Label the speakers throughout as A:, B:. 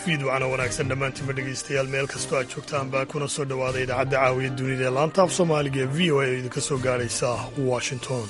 A: fiidwacna wanaagsan dhammaantiinba dhegaystayaal meel kastoo aad joogtaan baa kuna soo dhowaada idaacadda caawiya dunida ee laanta af soomaaliga ee v o a oo idinka soo gaaraysa washington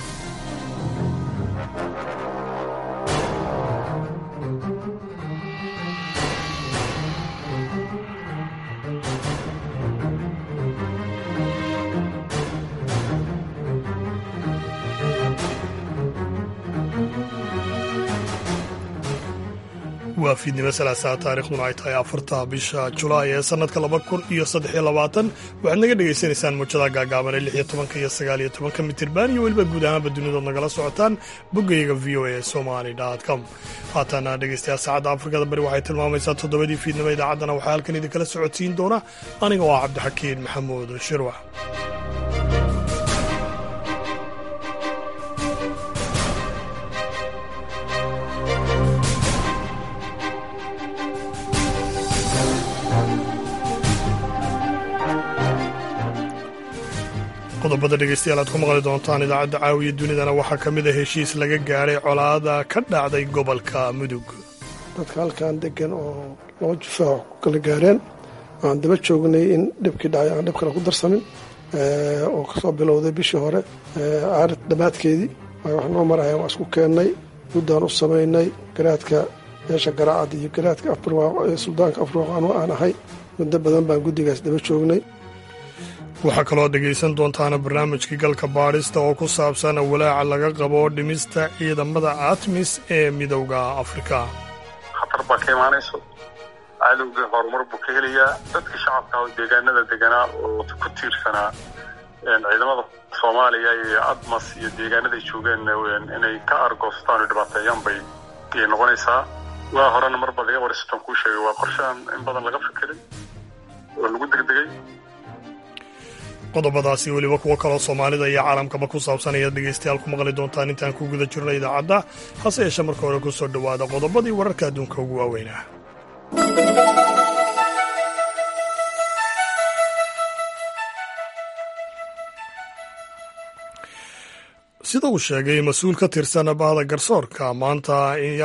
A: waa fiidnimo salaasaa taarikhduna ay tahay afarta bisha julaay ee sannadka laba kun iyo saddex iyo labaatan waxaad naga dhagaysanaysaan muujada gaagaaban ee lix iyo tobanka iyo sagaal iyo tobanka mitirban iyo weliba guud ahaanba dunidood nagala socotaan boggayaga v o a somali com haatana dhegaystayaal saacadda afrikada bari waxay tilmaamaysaa toddobadii fiidnimo idaacaddana waxaa halkan idinkala socodsiin doona aniga oo ah cabdixakiin maxamuud shirwax qodobada dhegaystayaal aad ku maqli doontaan idaacadda caawiya dunidana waxaa ka mid a heshiis laga gaadhay colaada ka dhacday gobolka mudug
B: dadka halkan degan oo laba jufaac ku kala gaareen aan daba joognay in dhibkii dhacay aan dhib kale ku darsamin oo kasoo bilowday bishii hore caarid dhammaadkeedii wax noo maraya waa isku keennay guddaan u samaynay garaadka meesha garaacad iyo garaadka suldaanka afurwaaq anu aan ahay muddo badan baan guddigaas daba joognay
A: waxaa kaloo dhegaysan doontaana barnaamijkii galka baadhista oo ku saabsan walaaca laga qabo dhimista ciidamada atmis ee midowda afrika
C: khatar baa ka imaanayso cadowga horumar buu ka helayaa dadka shacabka oo deegaanada deganaa oo ku tiirsanaa ciidamada soomaaliya iyo admas iyo deegaanaday joogeen inay ka argoostaan oo dhibaateeyaan bay ayay noqonaysaa waa horena mar bad iga warisatan kuu sheegay waa qorshahan in badan laga fikiray oo lagu degdegay
A: qodobadaasi weliba kuwo kaloo soomaalida iyo caalamkaba ku saabsan ayaad dhegaystayaal ku maqli doontaan intaan ku guda jirno idaacadda hase yeeshe marka hore ku soo dhowaada qodobadii wararka adduunka ugu waaweynah sida uu sheegay mas-uul ka tirsan bahda garsoorka maanta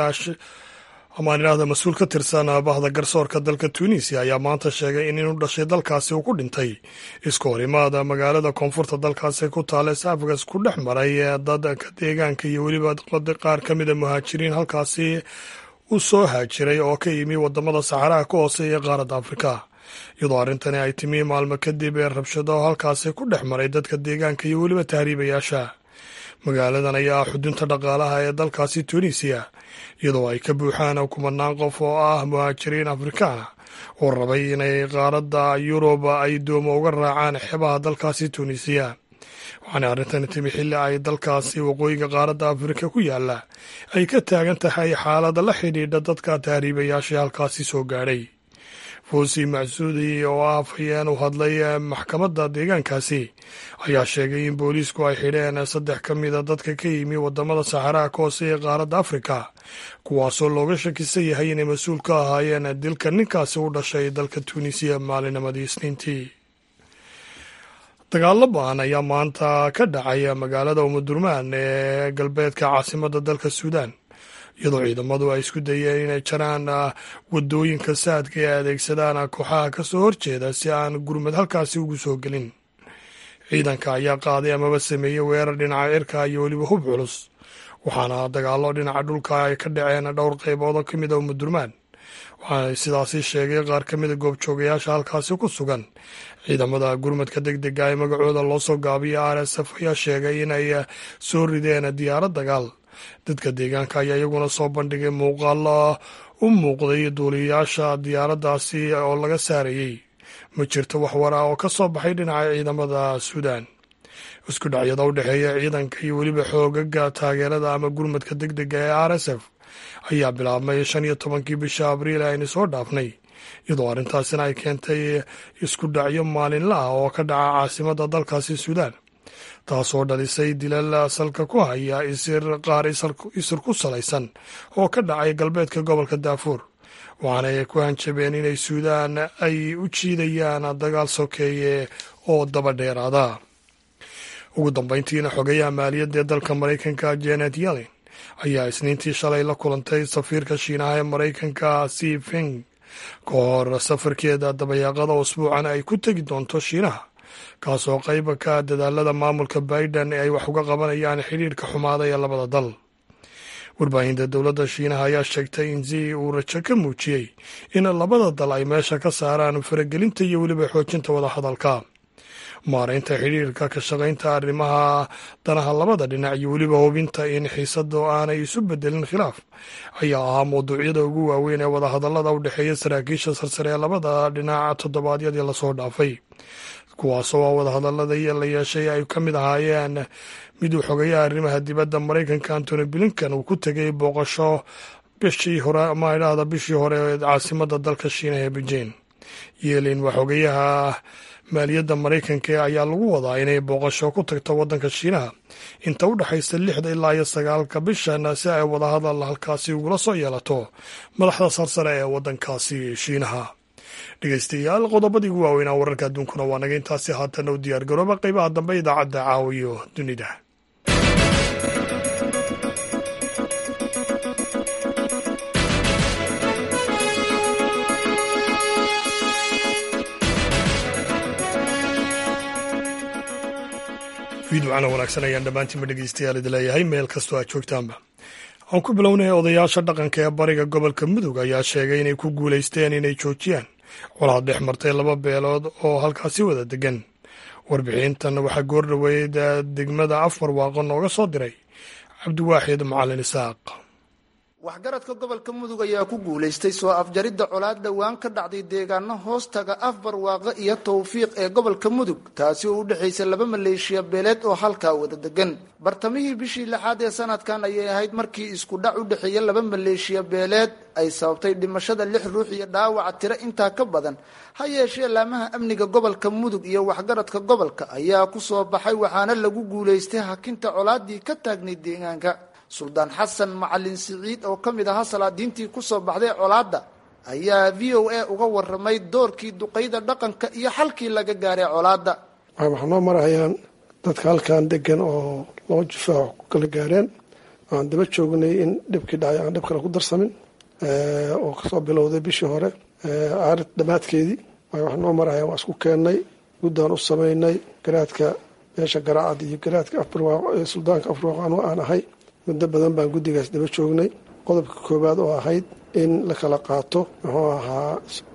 A: amaan idhaahda mas-uul ka tirsan bahda garsoorka dalka tunisiya ayaa maanta sheegay in inuu dhashay dalkaasi uu ku dhintay isku horimaada magaalada koonfurta dalkaasi ku taala safgas ku dhex maray dadka deegaanka iyo weliba qaar ka mida muhaajiriin halkaasi u soo haajiray oo ka yimi wadamada saxaraha ka hooseeya qaaradda afrika iyadoo arrintani ay timi maalmo kadib ee rabshado halkaasi ku dhex maray dadka deegaanka iyo weliba tahriibayaasha magaaladan ayaa ah xudunta dhaqaalaha ee dalkaasi tunisiya iyadoo ay ka buuxaan kumanaan qof oo ah muhaajiriin afrikaana oo rabay inay qaaradda yuruba ay doomo uga raacaan xeebaha dalkaasi tunisiya waxaana arrintani timi xilli ay dalkaasi waqooyiga qaaradda afrika ku yaalla ay ka taagan tahay xaalada la xidhiidha dadka tahriibayaashii halkaasi soo gaadhay fuusi macsuudi oo ah afhayeen u hadlay maxkamadda deegaankaasi ayaa sheegay in booliisku ay xidheen saddex ka mida dadka ka yimi wadamada saxaraha ka hooseeya qaaradda afrika kuwaasoo looga shakisan yahay inay mas-uul ka ahaayeen dilka ninkaasi u dhashay dalka tuunisiya maalinimadii isniintii dagaalo ba-an ayaa maanta ka dhacay magaalada umudurmaan ee galbeedka caasimadda dalka suudaan iyadoo ciidamadu ay isku dayeen inay jaraan wadooyinka saadka ee adeegsadaan kooxaha ka soo horjeeda si aan gurmad halkaasi ugu soo gelin ciidanka ayaa qaaday amaba sameeyey weerar dhinaca cirka iyo weliba hub culus waxaana dagaalo dhinaca dhulka ay ka dhaceen dhowr qaybood oo ka mid a umudurmaan waxaana sidaasi sheegay qaar ka mida goobjoogayaasha halkaasi ku sugan ciidamada gurmadka deg dega ee magacooda loo soo gaabiya r s f ayaa sheegay inay soo rideen diyaarad dagaal dadka deegaanka ayaa iyaguna soo bandhigay muuqaalo u muuqday duuliyayaasha diyaaraddaasi oo laga saarayey ma jirto wax war ah oo ka soo baxay dhinaca ciidamada suudaan isku dhacyada u dhexeeya ciidanka iyo weliba xoogaga taageerada ama gurmadka deg dega ee r s f ayaa bilaabmay shan iyo tobankii bisha abriil aynu soo dhaafnay iyadoo arrintaasina ay keentay isku dhacyo maalinla ah oo ka dhaca caasimadda dalkaasi suudaan taasoo dhalisay dilal salka ku haya isir qaar isir ku salaysan oo ka dhacay galbeedka gobolka daafuur waxaana ay ku hanjabeen inay suudaan ay u jiidayaan dagaal sokeeye oo daba dheeraada ugu dambayntiina xogayaha maaliyadda ee dalka maraykanka janet yellen ayaa isniintii shalay la kulantay safiirka shiinaha ee maraykanka si feng ka hor safarkeeda dabayaaqada usbuucan ay ku tegi doonto shiinaha kaasoo qayba ka dadaalada maamulka biden ee ay wax uga qabanayaan xidhiirka xumaada ee labada dal warbaahinta dowladda shiinaha ayaa sheegtay in zi uu rajo ka muujiyey in labada dal ay meesha ka saaraan faragelinta iyo weliba xoojinta wadahadalka maaraynta xidhiirka ka shaqaynta arrimaha danaha labada dhinac iyo weliba hubinta in xiisadu aanay isu bedelin khilaaf ayaa ahaa mawduucyada ugu waaweyn ee wadahadallada u dhexeeya saraakiisha sarsare ee labada dhinac toddobaadyadii lasoo dhaafay kuwaasoo a wadahadaladii la yeeshay ay ka mid ahaayeen mid uu xogeeyaha arrimaha dibadda maraykanka antony blinkan uu ku tegay booqasho bishii hore ama idhaahda bishii hore ee caasimada dalka shiinaha ee beijing yeelin waa xogeyaha maaliyadda maraykanka ayaa lagu wadaa inay booqasho ku tagto waddanka shiinaha inta u dhexaysa lixda ilaa iyo sagaalka bishan si ay wadahadal halkaasi ugula soo yeelato madaxda sarsare ee waddankaasi shiinaha dhegeystayaal qodobadii ugu waaweynaa wararka adduunkuna waa naga intaasi haatana u diyaar garooba qeybaha dambe idaacadda caawiyo dunida fiidwacana wanaagsan ayaan dhammaantiinba dhegeystayaal idi leeyahay meel kastoo aad joogtaanba aan ku bilownay odayaasha dhaqanka ee bariga gobolka mudug ayaa sheegay inay ku guulaysteen inay joojiyaan colaad dhex martay laba beelood oo halkaasi wada degan warbixintan waxaa goor dhoweyd degmada afar waaqo nooga soo diray cabdiwaaxid macalin isaaq
D: waxgaradka gobolka mudug ayaa ku guulaystay soo afjaridda colaad dhowaan ka dhacday deegaano hoostaga afbarwaaqo iyo tawfiiq ee gobolka mudug taasi oo u dhexaysa laba maleeshiya beeleed oo halkaa wada degan bartamihii bishii lixaad ee sanadkan ayay ahayd markii isku dhac u dhexeeya laba maleeshiya beeleed ay sababtay dhimashada lix ruux iyo dhaawaca tiro intaa ka badan ha yeeshee laamaha amniga gobolka mudug iyo waxgaradka gobolka ayaa ku soo baxay waxaana lagu guulaystay hakinta colaadii ka taagnay deegaanka suldaan xasan macalin siciid oo ka mid ahaa salaadiintii kusoo baxday colaadda ayaa v o a uga waramay doorkii duqayda dhaqanka iyo xalkii laga gaaray colaadda
B: waxaa noo marayaan dadka halkan degan oo laba jufaac ku kala gaareen aan daba joognay in dhibkii dhacay aan dhib kale ku darsamin oo kasoo bilowday bishii hore aarid dhammaadkeedii waxaa noo marayaan waa isku keennay guddaan u samaynay garaadka meesha garaacad iyo garaadka afbarwaaqo ee suldaanka afbarwaaqo anu aan ahay muddo badan baan guddigaas daba joognay qodobka koowaad oo ahayd in la kala qaato muxuu ahaa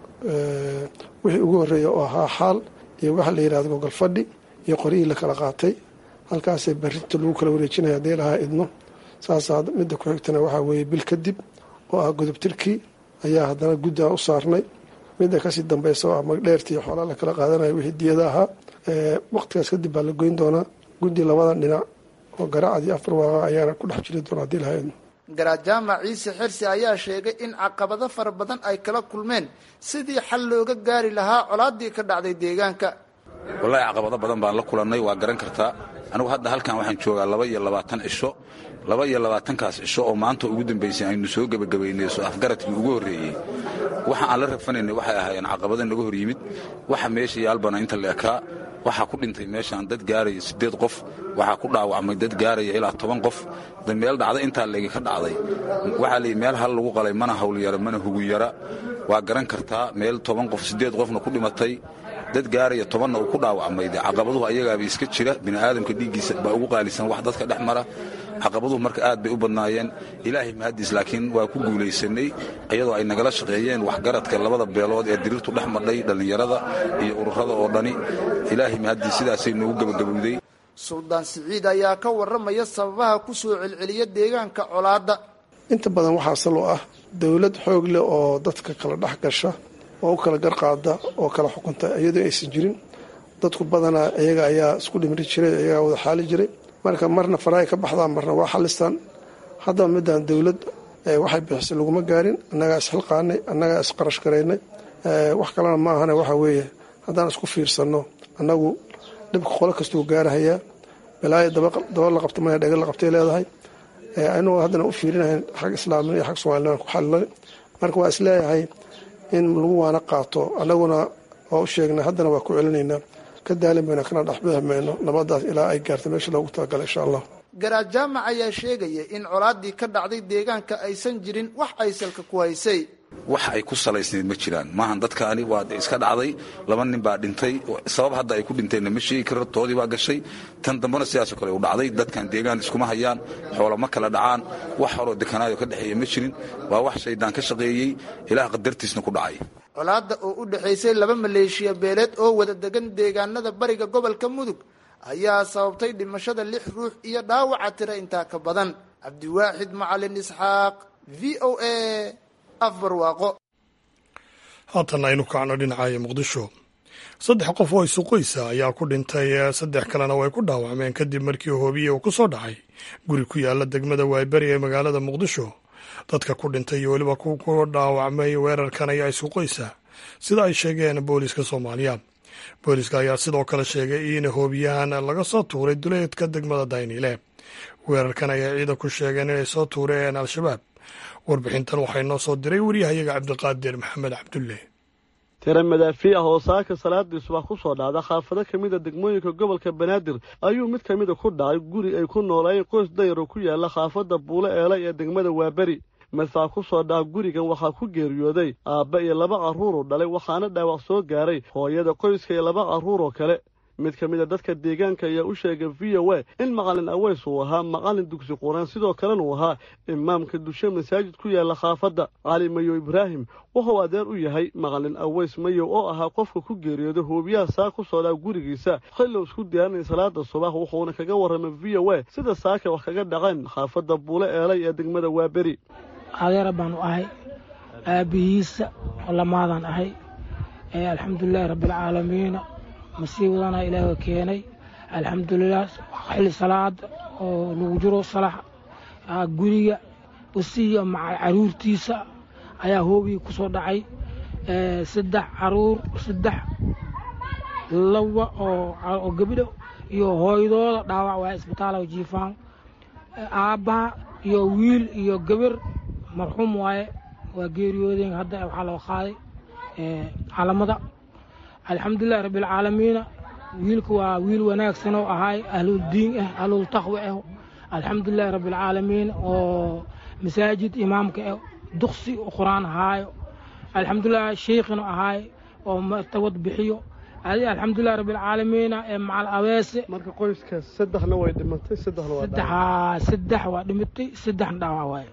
B: wixii ugu horreeya oo ahaa xaal iyo waxa la yidhahda gogol fadhi iyo qoryihii la kala qaatay halkaasay barrinta lagu kala wareejinaya haddii lahaa idno saasaa midda ku xigtana waxaa weeye bil kadib oo ah godobtirkii ayaa haddana guddaan u saarnay midda kasii dambaysa oo ah magdheertii xoolaa la kala qaadanayo wixii diyada ahaa waqtigaas kadib baa la goyn doonaa guddi labadan dhinac oo garaacadii afar waaqa ayaana ku dhex jiri doona hadii lahaydno
D: garaad jaamac ciise xirsi ayaa sheegay in caqabado fara badan ay kala kulmeen sidii xal looga gaari lahaa colaadii ka dhacday deegaanka
E: wallaahi caqabado badan baan la kulannay waa garan kartaa anigu hadda halkan waxaan joogaa laba iyo labaatan cisho laba iyo labaatankaas cisho oo maanta ugu dambaysay aynu soo gebagabaynay soo afgaradkii ugu horreeyey waxa aan la rafanaynay waxay ahaayeen caqabado naga hor yimid waxa meesha yaalbana inta la ekaa waxaa ku dhintay meeshaan dad gaaraya siddeed qof waxaa ku dhaawacmay dad gaaraya ilaa toban qof da meel dhacda intaa leegi ka dhacday waxaa layidhi meel hal lagu qalay mana hawlyara mana hugunyara waa garan kartaa meel toban qof siddeed qofna ku dhimatay dad gaaraya tobanna uu ku dhaawacmay dee caqabaduhu ayagaaba iska jira bini'aadamka dhiiggiisa baa ugu qaalisan wax dadka dhex mara caqabaduhu marka aad bay u badnaayeen ilaahay mahaddiis laakiin waa ku guulaysanay iyadoo ay nagala shaqeeyeen waxgaradka labada beelood ee diriirtu dhex madhay dhallinyarada iyo ururada oo dhani ilaahay mahaddiis sidaasay noogu gebagabowday
D: suldaan siciid ayaa ka warramaya sababaha ku soo celceliya deegaanka colaadda
B: inta badan waxaa salo ah dowlad xoog leh oo dadka kala dhex gasha oo u kala garqaada oo kala xukunta iyadoo aysan jirin dadku badanaa iyaga ayaa isku dhimri jiray iyagaa wada xaali jiray marka marna farahay ka baxdaan marna waa xalistaan haddaba midaan dowlad waxay bixisay laguma gaarin annagaa isxilqaanay annagaa isqarash garaynay wax kalena ma ahane waxa weeye haddaan isku fiirsanno annagu dhibka qolo kastuu gaarahayaa balaayo daba la qabta maya dhega la qabtay leedahay anagoo haddana u fiirinahayn xag islaamin iyo xag soomalilan ku xalilay marka waa isleeyahay in lagu waana qaato annaguna waa u sheegnay haddana waa ku celinaynaa ka daalin mayno kana dhexbixi mayno nabadaas ilaa ay gaarta meesha loogu talagalay insha allah
D: garaad jaamac ayaa sheegaya in colaadii ka dhacday deegaanka aysan jirin wax aysalka ku haysay
E: wax ay ku salaysnayd ma jiraan maahan dadkaani waa iska dhacday laba nin baa dhintay sabab hadda ay ku dhinteenna ma sheegi karo toodii baa gashay tan dambena sidaasoo kale u dhacday dadkan deegaan iskuma hayaan xoolo ma kala dhacaan wax horoo dekanaayo ka dhexeeya ma jirin waa wax shaydaan ka shaqeeyey ilaah qadartiisna ku dhacay
D: colaadda oo u dhexaysay laba maleeshiya beeleed oo wada degan deegaanada bariga gobolka mudug ayaa sababtay dhimashada lix ruux iyo dhaawaca tira intaa ka badan cabdiwaaxid macalin isxaaq v o a afbarwaaqo
A: haatan aynu kacno dhinacaya muqdisho saddex qof oo isuqoysa ayaa ku dhintay saddex kalena way ku dhaawacmeen kadib markii hoobiye uu ku soo dhacay guri ku yaala degmada wayberi ee magaalada muqdisho dadka ku dhintay iyo weliba ku dhaawacmay weerarkan ayaa isuqoysa sida ay sheegeen booliiska soomaaliya booliiska ayaa sidoo kale sheegay in hoobiyahan laga soo tuuray duleedka degmada dayniile weerarkan ayaa ciidanku sheegeen inay soo tuureen al-shabaab warbixintan waxay noo soo diray waryahayaga cabdiqaadir maxamed cabdulle
F: tira madaafiic ah oo saaka salaadii subax ku soo dhacda xaafado ka mida degmooyinka gobolka banaadir ayuu mid ka mida ku dhacay guri ay ku noolaayeen qoys dayar oo ku yaala xaafadda buulo eelay ee degmada waaberi madfac ku soo dhaca gurigan waxaa ku geeriyooday aabba iyo laba carruur oo dhalay waxaana dhaawac soo gaaray hooyada qoyska iyo laba carruur oo kale mid ka mid a dadka deegaanka ayaa u sheegay v o a in macalin aweys uu ahaa macalin dugsi quraan sidoo kalena uu ahaa imaamka dushe masaajid ku yaala khaafadda cali mayow ibraahim wuxuu adeer u yahay macalin aweys mayow oo ahaa qofka ku geeriyooda hoobiyaha saa ku soo dhaca gurigiisa xillow isku diyaarinay salaada subax wuxuuna kaga warramay v o a sida saaka wax kaga dhaceen xaafadda buule eelay ee degmada waaberi
G: adeera baanu ahay aabbihiisa lamaadaan ahay alxamdulilaahi rabbialcaalamiina masiibadana ilaaha keenay alxamdulilah xilli salaada oo lagu jiro salax guriga usiya maca caruurtiisa ayaa hoobigii ku soo dhacay saddex caruur saddex laba oo gebdho iyo hooydooda dhaawac waa isbitaala jiifaan aabbaha iyo wiil iyo gabar marxuum waaye waa geeriyoodeen hadda waxaa loo qaaday calamada alxamdulilahi rabbialcaalamiina wiilka waa wiil wanaagsan oo ahaay ahlul diin ah ahlul taqwi ah alxamdulilahi rabbialcaalamiin oo masaajid imaamka ah duqsi qur-aan ahaayo alxamdulilah sheikhina ahaay oo tawad bixiyo alxamdulilahi rabbialcaalamiina ee macal abeese
F: marka qoyska saddexna way dhimatay saddexna waa
G: saddex saddex waa dhimatay saddexna dhaawac waaye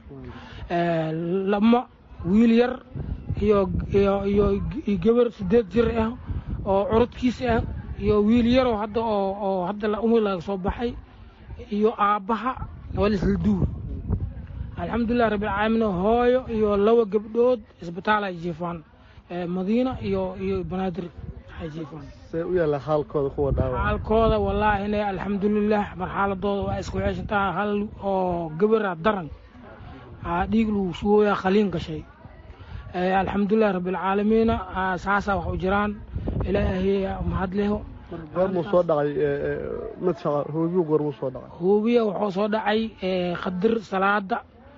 G: lama wiil yar iyo iyo iyo gabar sideed jir ah oo curudkiisa ah iyo wiil yaroo hadda oo oo hadda umri laga soo baxay iyo aabbaha waa lisla duur alxamdulilah rabbilcaalamiin hooyo iyo laba gabdhood isbitaal ay jiifaan madiina iyo iyo banaadir ay jiifaan
F: see u yaalla xaalkooda kuwa dhaawac
G: xaalkooda wallaahi inay alxamdulilah marxaladooda waa isku ceeshantaa hal oo gabara daran dhiig lagu sugooyaa khaliin gashay alxamdulilah rabbialcaalamiina saasaa wax u jiraan ilaahay mahad leho
F: goormuu soo dhacay madfaca hoobiyu goormuu soo dhacay
G: hoobiya wuxuu soo dhacay qadir salaada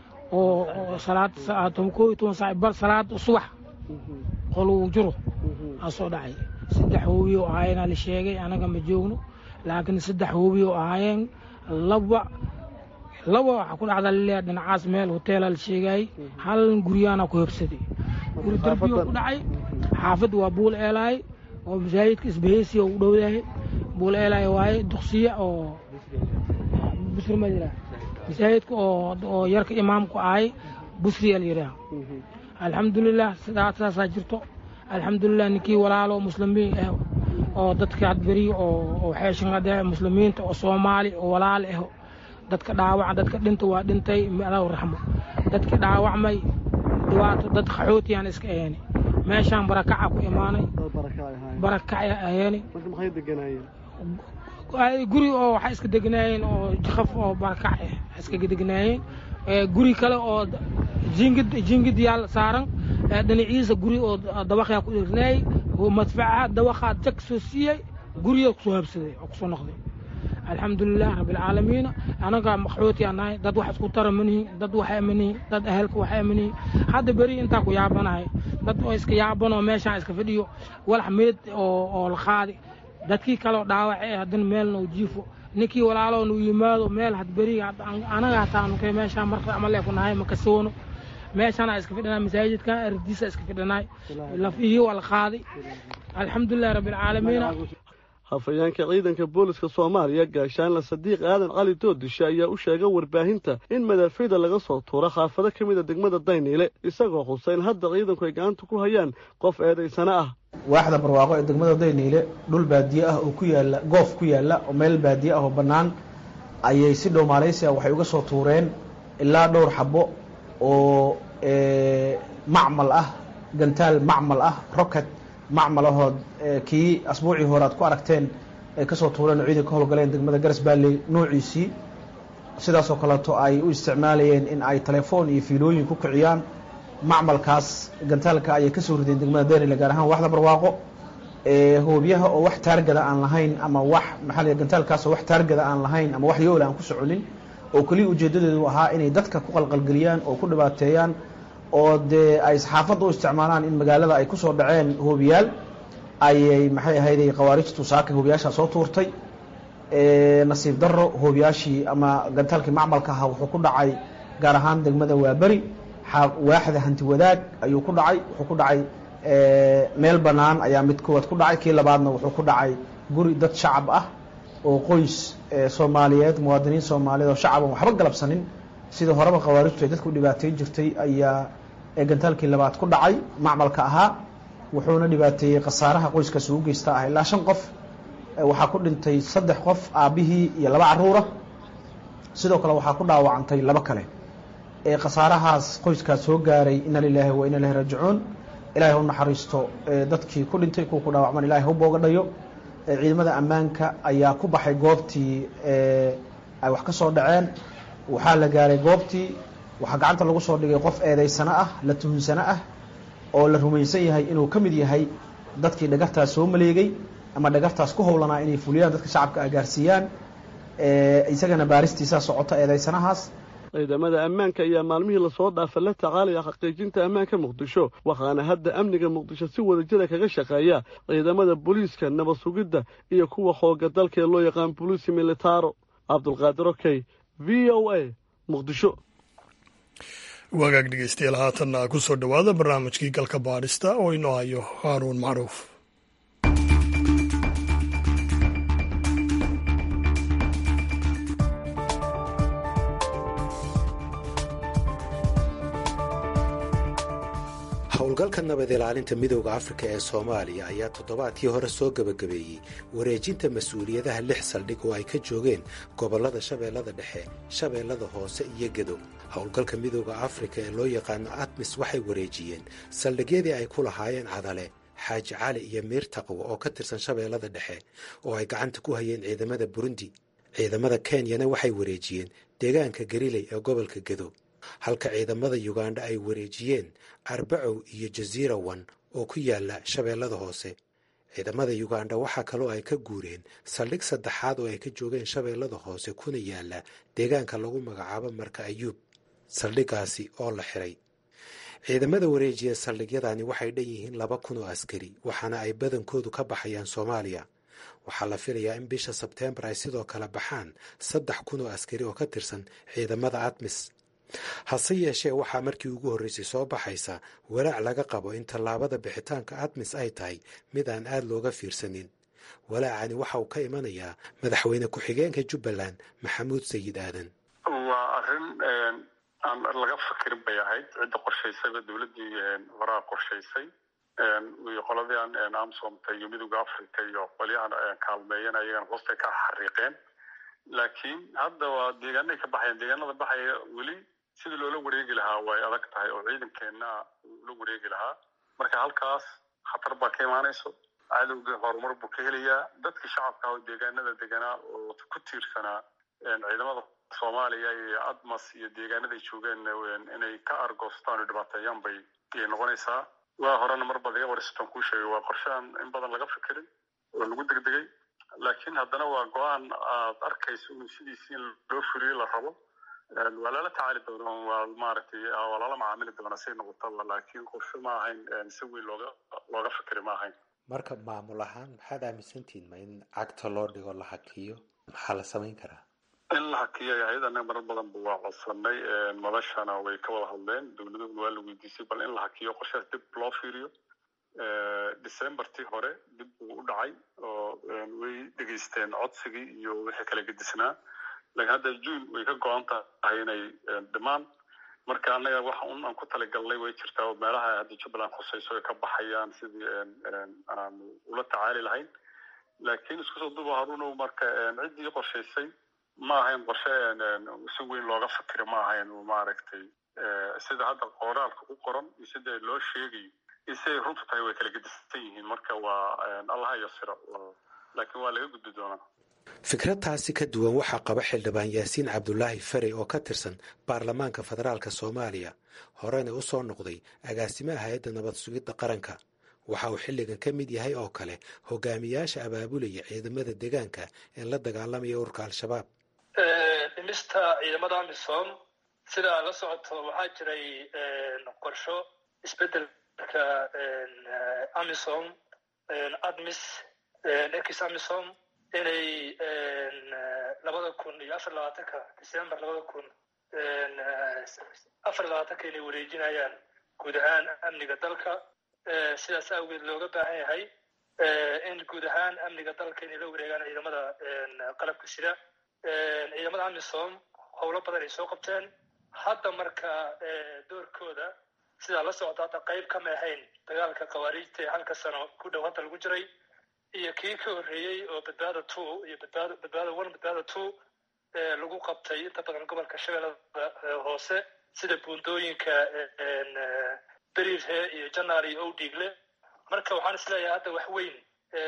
G: oo salaad koo iyo toban saac bar salaada subax qoluu jiro aa soo dhacay saddex hoobiyo ahaayeenaa la sheegay anaga ma joogno laakiin saddex hoobiyo ahaayeen laba laba waxaa ku dhacda laleeya dhinacaas meel hoteela la sheegaayey hal guryaana ku hebsaday guri darbiyo ku dhacay xaafadda waa buul eelaay oo masaajidka isbaheysiya u dhowdahay buul eelaay waaye duqsiya oo busri ma yidhaah masaajidka oo oo yarka imaamku ahay busriya la yidhaah alxamdulilah sidaas saasaa jirto alxamdulilah ninkii walaalo muslimiin ah oo dadka hadberi oo oo xeeshanade muslimiinta oo soomaali oo walaal ah dadka dhaawaca dadka dhinta waa dhintay alaw raxmo dadka dhaawacmay dhibaato dad qaxootiyaan iska aheeni meeshaan barakaca ku imaanay barakacay aheeni
F: maxay deganaayeen
G: guri oo waxay iska degnaayeen oo jaqaf oo barakac ah iskaga degnaayeen guri kale oo jingid jingid yaal saaran dhinaciisa guri oo dabaqyaa ku dhirnaayey madfaca dabaqaa jag soo siiyey guriya kusoo habsaday oo kusoo noqday alxamdulilah rabbialcaalamiina anaga maqxooti aan nahay dad wax isku tara manihin dad waxa manihin dad ahelka waxa manihin hadda beri intaa ku yaabanahay dad oo iska yaabanoo meeshaan iska fadhiyo walax meed oo oo la qaadi dadkii kaleo dhaawace haddana meelna u jiifo ninkii walaaloo nu yimaado meel had beri anaga hataa nukay meeshaan marka amale ku nahay makasoono meeshana iska fidhanay masaajidka ardiisa iska fidhanay lafihii waa la qaaday alxamdulilahi rabbilcaalamiina
F: hafayeenka ciidanka booliska soomaaliya gaashaanle sadiiq aadan cali doodishe ayaa u sheegay warbaahinta in madaafiida laga soo tuuro khaafado ka mid a degmada dayniile isagoo xuseyn hadda ciidanku ay gacanta ku hayaan qof eedaysana ah
H: waaxda barwaaqo ee degmada dayniile dhul baadiye ah oo ku yaala goof ku yaala oo meel baadiye ah oo bannaan ayay si dhow maaleysia waxay uga soo tuureen ilaa dhowr xabo oo macmal ah gantaal macmal ah rocket macmal ahoo kii asbuucii hore aad ku aragteen ay kasoo tuureen oo ciidanka ka howlgaleen degmada garas baalley noociisii sidaasoo kaleeto ay u isticmaalayeen in ay telefoon iyo fiilooyin ku kiciyaan macmalkaas gantaalka ayay kasoo rideen degmada daynile gaar ahaan waxda barwaaqo hoobyaha oo wax taargada aan lahayn ama wax maxaa la gantaalkaas oo wax taargada aan lahayn ama wax yoola aan ku soconin oo keliya ujeedadeedu ahaa inay dadka ku qalqalgeliyaan oo ku dhibaateeyaan oo dee ay saxaafadda u isticmaalaan in magaalada ay kusoo dhaceen hoobiyaal ayay maxay ahayday khawaarijtu saaka hoobiyaashaa soo tuurtay nasiib daro hoobiyaashii ama gantaalkii macmalka ahaa wuxuu ku dhacay gaar ahaan degmada waaberi waaxda hanti wadaag ayuu ku dhacay wuxuu ku dhacay meel bannaan ayaa mid koowaad ku dhacay kii labaadna wuxuu ku dhacay guri dad shacab ah oo qoys soomaaliyeed muwaadiniin soomaaliyeed oo shacab aan waxba galabsanin sida horeba khawaarijtu ay dadku dhibaateyn jirtay ayaa gantaalkii labaad ku dhacay macmalka ahaa wuxuuna dhibaateeyey khasaaraha qoyskaasi u geysta ah ilaa shan qof waxaa ku dhintay saddex qof aabbihii iyo laba caruura sidoo kale waxaa ku dhaawacantay laba kale khasaarahaas qoyskaas soo gaaray ina lilaahi wa ina ilahi raajicuun ilaahay u naxariisto dadkii ku dhintay kuwa ku dhaawacman ilahay ha u booga dhayo ciidamada ammaanka ayaa ku baxay goobtii ay wax ka soo dhaceen waxaa la gaaray goobtii waxaa gacanta lagu soo dhigay qof eedaysano ah la tuhunsano ah oo la rumaysan yahay inuu ka mid yahay dadkii dhagartaas soo maleegay ama dhagartaas ku howlanaa inay fuliyaan dadka shacabka ah gaarsiiyaan isagana baaristiisaa socota eedaysanahaas
F: ciidamada ammaanka ayaa maalmihii lasoo dhaafa la tacaalaya xaqiijinta ammaanka muqdisho waxaana hadda amniga muqdisho si wadajira kaga shaqeeya ciidamada booliiska nabad sugidda iyo kuwa xooga dalka ee loo yaqaan boliisi militaro cabdulqaadir okey v o a muqdisho
A: wagaag dhegeystayaal haatanna ku soo dhowaada barnaamijkii galka baadhista oo inoo hayo haaruun macruuf
I: howlgalka nabad ilaalinta midooda afrika ee soomaaliya ayaa toddobaadkii hore soo gebagabeeyey wareejinta mas-uuliyadaha lix saldhig oo ay ka joogeen gobollada shabeellada dhexe shabeellada hoose iyo gedo howlgalka midooda afrika ee loo yaqaano atmis waxay wareejiyeen saldhigyadii ay ku lahaayeen cadale xaaji cali iyo miir taqwo oo ka tirsan shabeellada dhexe oo ay gacanta ku hayeen ciidamada burundi ciidamada kenyana waxay wareejiyeen deegaanka gariley ee gobolka gedo halka ciidamada yugandha ay wareejiyeen arbacow iyo jasiira wan oo ku yaala shabeellada hoose ciidamada yugandha waxaa kaloo ay ka guureen saldhig saddexaad oo ay ka joogeen shabeellada hoose kuna yaala deegaanka lagu magacaabo marka ayuub saldhiggaasi oo la xiray ciidamada wareejiya saldhigyadani waxay dhan yihiin laba kun oo askari waxaana ay badankoodu ka baxayaan soomaaliya waxaa la filayaa in bisha sebteembar ay sidoo kale baxaan saddex kun oo askari oo ka tirsan ciidamada atmis hase yeeshee waxaa markii ugu horreysay soo baxaysa walaac laga qabo in tallaabada bixitaanka admis ay tahay mid aan aad looga fiirsanin walaacani waxa uu ka imanayaa madaxweyne ku-xigeenka jubbaland maxamuud sayid aadan
C: waa arrin aan laga fakirin bay ahayd cidda qorshaysayba dowladdii horaa qorshaysay iyo qoladii amsomta iyo midooda africa iyo qolyahan kaalmeeyan ayagana hoostay ka xariiqeen laakiin hadda waa deegaanay ka baxayaan deegaanada baxaya weli sidii loola wareegi lahaa way adag tahay oo ciidankeenna la wareegi lahaa marka halkaas khatar baa ka imaanayso cadowgii horumar buu ka helayaa dadkii shacabka oo deegaanada deganaa oo ku tiirsanaa ciidamada soomaaliya iyo admas iyo deegaanaday joogeen inay ka argoostaan oo dhibaateeyaan bay noqonaysaa waa horena mar baad iga warisatan kuu sheegay waa qorshahan in badan laga fikirin oo lagu degdegay laakiin haddana waa go-aan aad arkayso in sidiisi in loo fuliyo la rabo waa lala tacaali doona waa maaragtay waa lala macaamili doona say noqotaba laakiin qorshe ma ahayn si weyn looga looga fikri ma ahayn
I: marka maamul ahaan maxaad aaminsantihiin ma in cagta loo dhigo la hakiyo maxaa la samayn karaa
C: in la hakiyo ahayd anaga marar badanba waa codsanay madashana way ka wada hadleen dowladahuna waa la weydiisay bal in la hakiyo qorshahaas dib loo fiiriyo decembertii hore dib uu u dhacay oo way dhegeysteen codsigii iyo wixii kala gedisnaa laakiin hadda june way ka go-an tahay inay dhimaan marka anaga waxa un aan ku talagalnay way jirtaa oo meelaha hadda jubbaland khusayso ay ka baxayaan sidii aan ula tacaali lahayn laakiin isku soo duba haruunow marka ciddii qorshaysay ma ahayn qorshe si weyn looga fikiro ma ahayn maaragtay sida hadda qoraalka ku qoran iyo sida loo sheegayo iyo siday runtu tahay way kala gedisan yihiin marka waa allaha yasiro laakiin waa laga gudbi doonaa
I: fikradtaasi ka duwan waxaa qaba xildhibaan yaasiin cabdulaahi farey oo ka tirsan baarlamaanka federaalk soomaaliya horena u soo noqday agaasimaha hay-adda nabad sugidda qaranka waxa uu xilligan ka mid yahay oo kale hogaamiyaasha abaabulaya ciidamada deegaanka ee la dagaalamaya ururka al-shabaab
J: dhimista ciidamada amisom sidaa la socoto waxaa jiray qorsho isbedelka amisom admis ex amisom inay labada kun iyo afar labaatanka december labada kun afar labaatanka inay wareejinayaan guud ahaan amniga dalka sidaas awgeed looga baahan yahay in guud ahaan amniga dalka inay la wareegaan ciidamada qalabka sida ciidamada amisom howlo badan ay soo qabteen hadda marka doorkooda sidaa la socota hadda qayb kama ahayn dagaalka khawaariijta ee halka sano ku dhow hadda lagu jiray iyo kii ka horreeyey oo badbaada two iyo badbaado badbaada one badbaada two lagu qabtay inta badan gobolka shabeellada hoose sida buundooyinka beriirhe iyo janaar iyo owdhiigle marka waxaan is leeyahay hadda wax weyn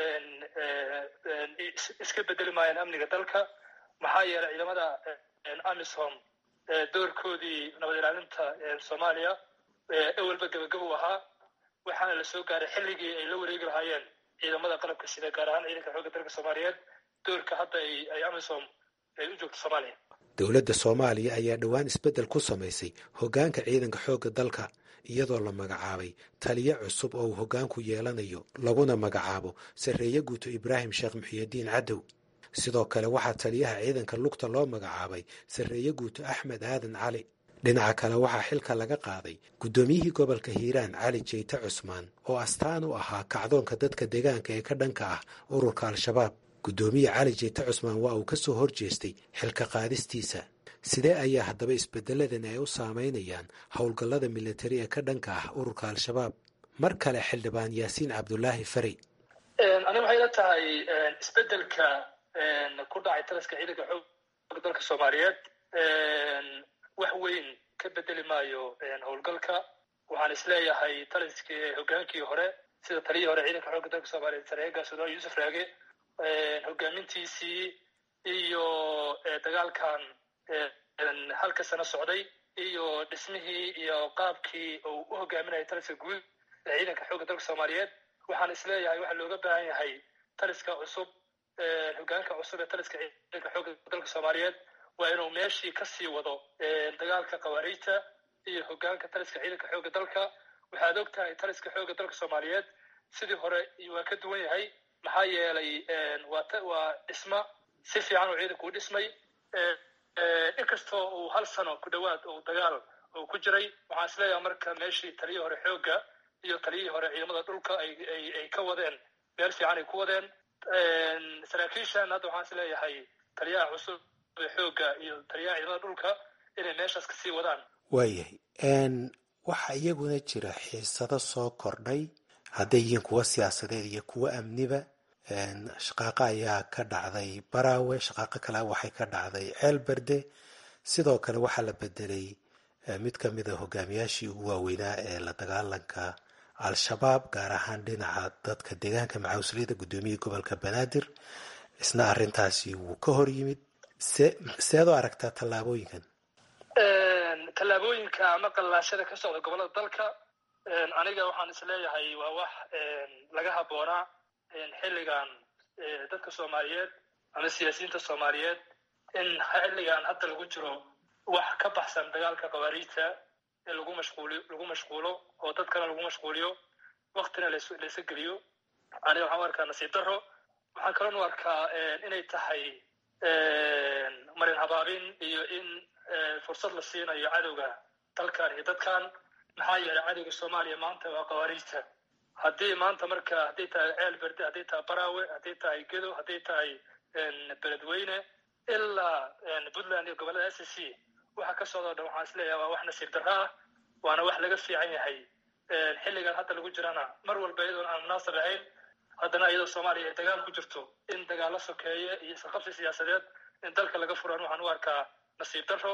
J: iska bedeli maayaan amniga dalka maxaa yeelay ciidamada amisom doorkoodii nabad ilaalinta soomaaliya ewelba gebagabo ahaa waxaana la soo gaaray xilligii ay la wareegi lahaayeen ciidamada qalabka sida gaar ahaan ciidanka xoogga dalka soomaaliyeed doorka hadda ay amisom ay u joogto soomaaliya
I: dowladda soomaaliya ayaa dhowaan isbeddel ku samaysay hoggaanka ciidanka xoogga dalka iyadoo la magacaabay taliyo cusub oo uu hoggaanku yeelanayo laguna magacaabo sarreeye guuto ibraahim sheekh muxiyidiin cadow sidoo kale waxaa taliyaha ciidanka lugta loo magacaabay sarreeye guuto axmed aadan cali dhinaca kale waxaa xilka laga qaaday guddoomiyihii gobolka hiiraan cali jeyte cusmaan oo astaan u ahaa kacdoonka dadka deegaanka ee ka dhanka ah ururka al-shabaab guddoomiye cali jeyte cusmaan waa uu ka soo horjeestay xilka qaadistiisa sidee ayaa haddaba isbeddeladan ay u saameynayaan howlgallada militari ee ka dhanka ah ururka al-shabaab mar kale xildhibaan yaasiin cabdulaahi farey
J: ani waxay la tahay isbedelka ku dhacay taliska ciidanka xoogga dalka soomaaliyeed wax weyn ka bedeli maayo howlgalka waxaan isleeyahay taliskii hogaankii hore sida taliyii hore ciidanka xoogga dalka soomaaliyeed sareega sudan yuusuf raage hogaamintiisii iyo dagaalkan halka sano socday iyo dhismihii iyo qaabkii uu u hogaaminayay taliska guud ee ciidanka xoogga dalka soomaaliyeed waxaan isleeyahay waxaa looga baahan yahay taliska cusub hogaanka cusub ee taliska ciidanka xoogga dalka soomaaliyeed waa inuu meeshii kasii wado dagaalka khawaariijta iyo hogaanka taliska ciidanka xoogga dalka waxaad og tahay taliska xoogga dalka soomaaliyeed sidii hore waa ka duwan yahay maxaa yeelay waa dhisma si fiican uu ciidanku u dhismay inkastoo uu hal sano ku dhowaad uu dagaal uu ku jiray waxaan isleeyahay marka meeshii taliyii hore xoogga iyo taliyihii hore ciidamada dhulka ay ka wadeen meel fiican ay ku wadeen saraakiishan hadda waxaan isleeyahay taliyaha cusub xoogga iyo taliyaha ciidamada dhulka inay meeshaas kasii wadaan
I: waayahay waxaa iyaguna jira xiisado soo kordhay hadday yihiin kuwa siyaasadeed iyo kuwa amniba shaqaaqo ayaa ka dhacday baraawe shaqaaqo kale waxay ka dhacday ceelberde sidoo kale waxaa la bedelay mid ka mid a hogaamiyaashii ugu waaweynaa ee la dagaalanka al-shabaab gaar ahaan dhinaca dadka deegaanka macawsliyada guddoomiyihii gobolka banaadir isna arrintaasi wuu ka hor yimid se seed u aragtaa tallaabooyinkan
J: tallaabooyinka ama qallaashada ka socda gobollada dalka aniga waxaan isleeyahay waa wax laga habboonaa xilligan dadka soomaaliyeed ama siyaasiyiinta soomaaliyeed in xilligan hadda lagu jiro wax ka baxsan dagaalka khawaariijta in lagu mashquuliyo lagu mashquulo oo dadkana lagu mashquuliyo waktina laysa geliyo aniga waxaan u arkaa nasiib darro waxaan kaloo u arkaa inay tahay marin habaabin iyo in fursad la siinayo cadowga dalkan iyo dadkan maxaa yeelay cadowga soomaaliya maanta waa khawaariijta haddii maanta marka hadday tahay ceel berde hadday tahay baraawe hadday tahay gedo hadday tahay beledweyne ilaa puntland iyo gobollada s c waxa ka socdoo dhan waxaan isleeyahay waa wax nasiib darro ah waana wax laga fiican yahay xilligan hadda lagu jirana mar walba iyadoon aan munaasab ahayn haddana iyadoo soomaaliya ay dagaal ku jirto in dagaalo sokeeye iyo isqabsi siyaasadeed in dalka laga furan waxaan u arkaa nasiib darro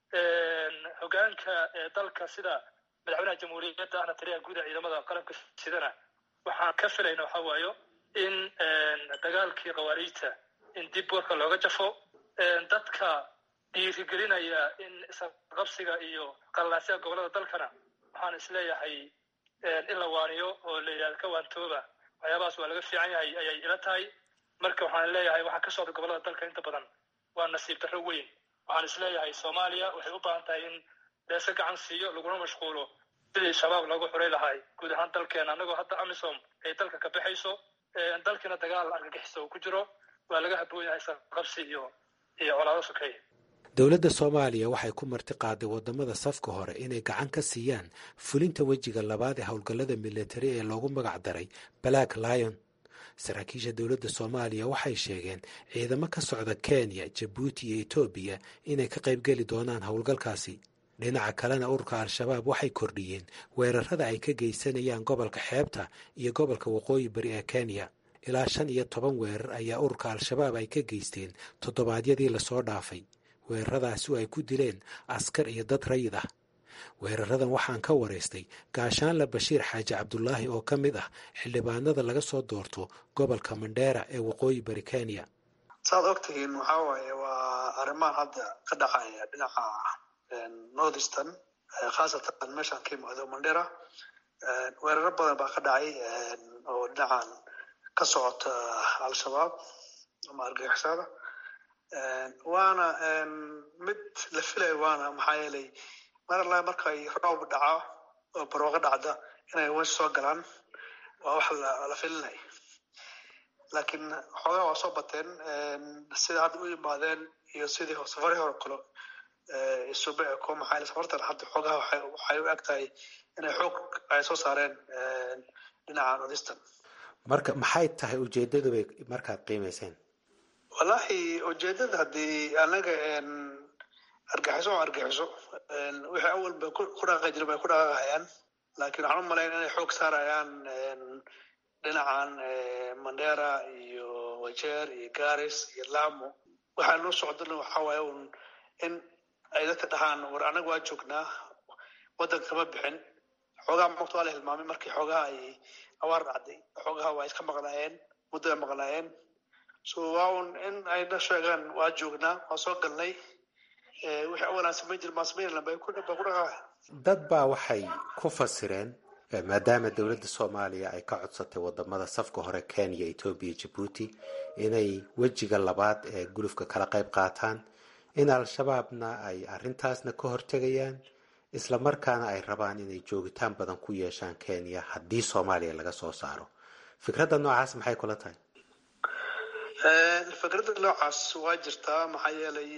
J: hogaanka dalka sida madaxweynaha jamhuuriyadda ahna taliyaha guud ee ciidamada qalabka sidana waxaan ka filayna waxa waayo in dagaalkii khawaariijta in dib warka looga jafo dadka dhiirigelinaya in isqabsiga iyo qallaasyaha gobollada dalkana waxaan isleeyahay in la waaniyo oo la yidhahdo ka waantooba waxyaabahaas waa laga fiican yahay ayay ila tahay marka waxaan leeyahay waxaa ka socda gobollada dalka inta badan waa nasiib darro weyn waxaan isleeyahay soomaaliya waxay u baahan tahay in leese gacan siiyo laguna mashquulo sidii shabaab loogu xuray lahay guud ahaan dalkeena annagoo hadda amisom ay dalka ka baxayso dalkiina dagaal argagixiso uu ku jiro waa laga haboon yahay isqabsi iyo iyo colaado sokeeye
I: dowladda soomaaliya waxay ku marti qaaday waddamada safka hore inay gacan ka siiyaan fulinta wejiga labaad ee howlgallada militari ee loogu magac daray black lion saraakiisha dowladda soomaaliya waxay sheegeen ciidamo ka socda kenya jabuuti iyo etoobiya inay ka qaybgeli doonaan howlgalkaasi dhinaca kalena ururka al-shabaab waxay kordhiyeen weerarada ay ka geysanayaan gobolka xeebta iyo gobolka waqooyi bari ee kenya ilaa shan iyo toban weerar ayaa ururka al-shabaab ay ka geysteen toddobaadyadii lasoo dhaafay weeraradaasi oo ay ku dileen askar iyo dad rayid ah weeraradan waxaan ka waraystay gaashaanle bashiir xaaji cabdulaahi oo ka mid ah xildhibaanada laga soo doorto gobolka mandheera ee waqooyi bari kenya
K: saad ogtihiin waxaa waaye waa arrimahan hadda ka dhacaya dhinaca northeastern khaasatan meeshaan ka yimaado mandheera weeraro badan baa ka dhacay oo dhinacan ka socota al-shabaab ama argagixisada waana mid la filayo waana maxaa yeelay mar alla markay roob dhaco oo barwaaqo dhacda inay wesh soo galaan waa wax la filinay laakiin xoogaa waa soo bateen sida hadda u yimaadeen iyo sidii safari hore kalo isube ko maxaa yeele safartan hadda xoogaha waxay u eg tahay inay xoog ay soo saareen dhinaca northeastern
I: marka maxay tahay ujeedadu bay markaad qiimayseen
K: wallahi ujeedada haddii anaga argaxiso oo argaxiso wixii awal bay ku dhaqaqi jiren bay ku dhaqaqahayaan laakiin waxaan u malayn inay xoog saarayaan dhinacan mandera iyo wajeer iyo garis iyo lamo waxaa noo socdana waxaa waaye un in ay dadka dhahaan war anaga waa joognaa waddanka kama bixin xoogaha maqta waa la hilmaamay markii xoogaha ay awaar dhacday xoogaha waa iska maqnaayeen muddo ay maqnaayeen so waa un in ayna sheegaan waa joognaa waa soo galnay wixii awalaan samayn jir maa samaynayna bay ku dhaqaa
I: dad baa waxay ku fasireen maadaama dowladda soomaaliya ay ka codsatay wadamada safka hore kenya etoobiya jabuuti inay wejiga labaad ee gulufka kala qayb qaataan in al-shabaabna ay arrintaasna ka hortegayaan isla markaana ay rabaan inay joogitaan badan ku yeeshaan kenya haddii soomaaliya laga soo saaro fikradda noocaas maxay kula tahay
K: fikradda noocaas waa jirtaa maxaa yeelay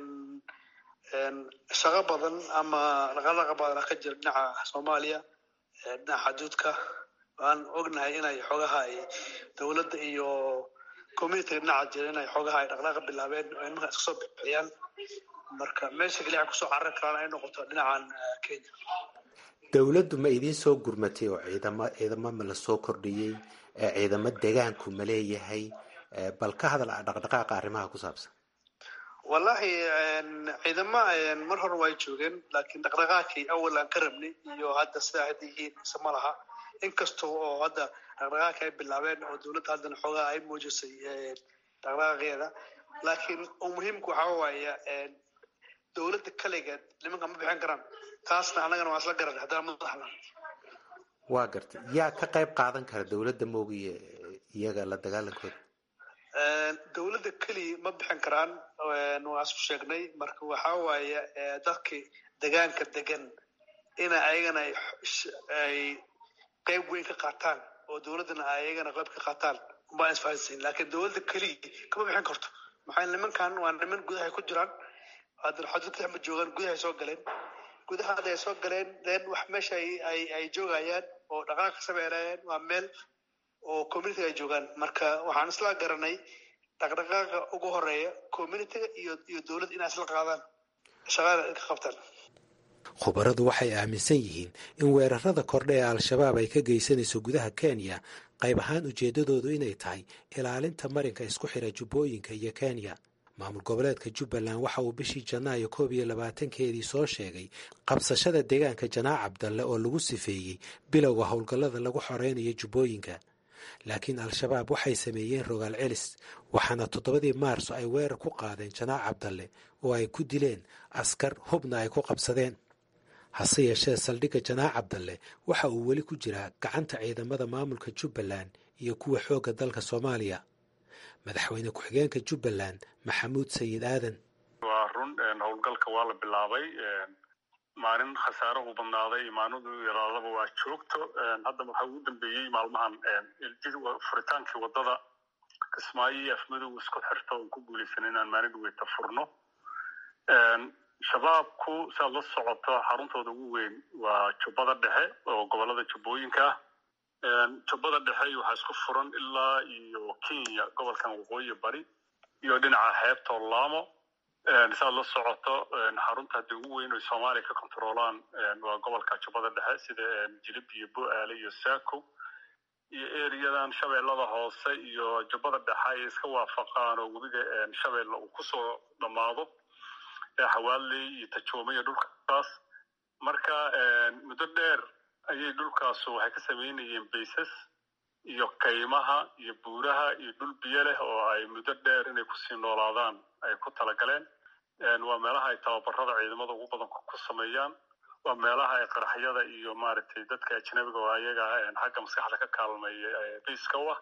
K: shaqo badan ama dhaqadhaqa badan ka jira dhinaca soomaaliya dhinaca xaduudka waan ognahay inay xoogaha ay dowladda iyo communitiga dhinaca jira inay xoogaha ay dhaqdhaqa bilaabeen oo nimanka iska soo bixiyaan marka meesha keliya ay kusoo carari karaan ay noqoto dhinacan kenya
I: dowladdu ma idiin soo gurmatay oo ciidamo ciidamo ma la soo kordhiyey ciidamo degaanku ma leeyahay bal ka hadal dhaqdhaqaaqa arrimaha ku saabsan
K: wallahi ciidama mar hore way joogeen laakiin dhaqdhaqaaqii awal aan ka rabnay iyo hadda sidaa hadda yihiin ise ma laha inkasta oo hadda dhaqdhaqaaqii ay bilaabeen oo dowladda haddana xoogaha ay muujisay dhaqdhaqaaqeeda laakiin muhiimka waxaa waaya dowladda kaligeed nimanka ma bixin karaan taasna annagana waa isla garan haddana madaxna
I: waa gartay yaa ka qayb qaadan kara dowladda moogiye iyaga la dagaalankooda
K: dowladda keliya ma bixin karaan waa isku sheegnay marka waxaa waaye dadkii degaanka degan ina ayagana ay qayb weyn ka qaataan oo dowladdana ayagana qayb ka qaataan uma isfahansayn laakiin dowladda keliya kama bixin karto maxaa nimankan waa niman gudaha ku jiraan haddana xuduudka ma joogaan gudahay soo galeen gudaha hadday soo galeen then wax meesha ay ay joogayaan oo dhaqaaq ka sameynayaan waa meel oo communitiga ay joogaan marka waxaan isla garanay dhaqdhaqaaqa ugu horeeya communitiga iyo iyo dowladda inay isla qaadaan shaqada ka qabtaan
I: khubaradu waxay aaminsan yihiin in weerarada kordhe ee al-shabaab ay ka geysanayso gudaha kenya qayb ahaan ujeeddadoodu inay tahay ilaalinta marinka isku xira jubbooyinka iyo kenya maamul goboleedka jubbaland waxa uu bishii janaayo koob iyo labaatankeedii soo sheegay qabsashada deegaanka janaac cabdalle oo lagu sifeeyey bilowga howlgallada lagu xoreynayo jubbooyinka laakiin al-shabaab waxay sameeyeen rogaal celis waxaana toddobadii maarso ay weerar ku qaadeen janaac cabdalle oo ay ku dileen askar hubna ay ku qabsadeen hase yeeshee saldhigga janaac cabdalle waxa uu weli ku jiraa gacanta ciidamada maamulka jubbaland iyo kuwa xoogga dalka soomaaliya madaxweyne ku-xigeenka jubbaland maxamuud sayid aadan
C: waa run howlgalka waa la bilaabay maalin khasaarahu badnaaday imaanadu yaraadaba waa joogto hadda waxaa ugu dambeeyey maalmahan furitaankii wadada kismaayo iyo afmadow isku xirta oon ku guulaysan inaan maalin dhaweyta furno shabaabku siaad la socoto xaruntooda ugu weyn waa jubbada dhexe oo gobolada jubbooyinka ah jubbada dhexe waxaa isku furan ilaa iyo kenya gobolkan waqooyi bari iyo dhinaca xeebta laamo siaad la socoto xarunta haddii ugu weyn oy soomaaliya ka kontaroolaan waa gobolka jubbada dhexe sida jilib iyo bo-aale iyo saako iyo eriyadan shabeellada hoose iyo jubbada dhexe ay iska waafaqaan oo webiga shabeelle uu kusoo dhammaado xawaaley iyo tajoome iyo dhulkaas marka muddo dheer ayay dhulkaasu waxay ka samaynayeen baysas iyo kaymaha iyo buuraha iyo dhul biyo leh oo ay muddo dheer inay kusii noolaadaan ay ku talagaleen waa meelaha ay tababarada ciidamada ugu badan ku sameeyaan waa meelaha ay qaraxyada iyo maaragtay dadka ajnabiga oo ayaga xagga maskaxda ka kaalmeeya bayska u ah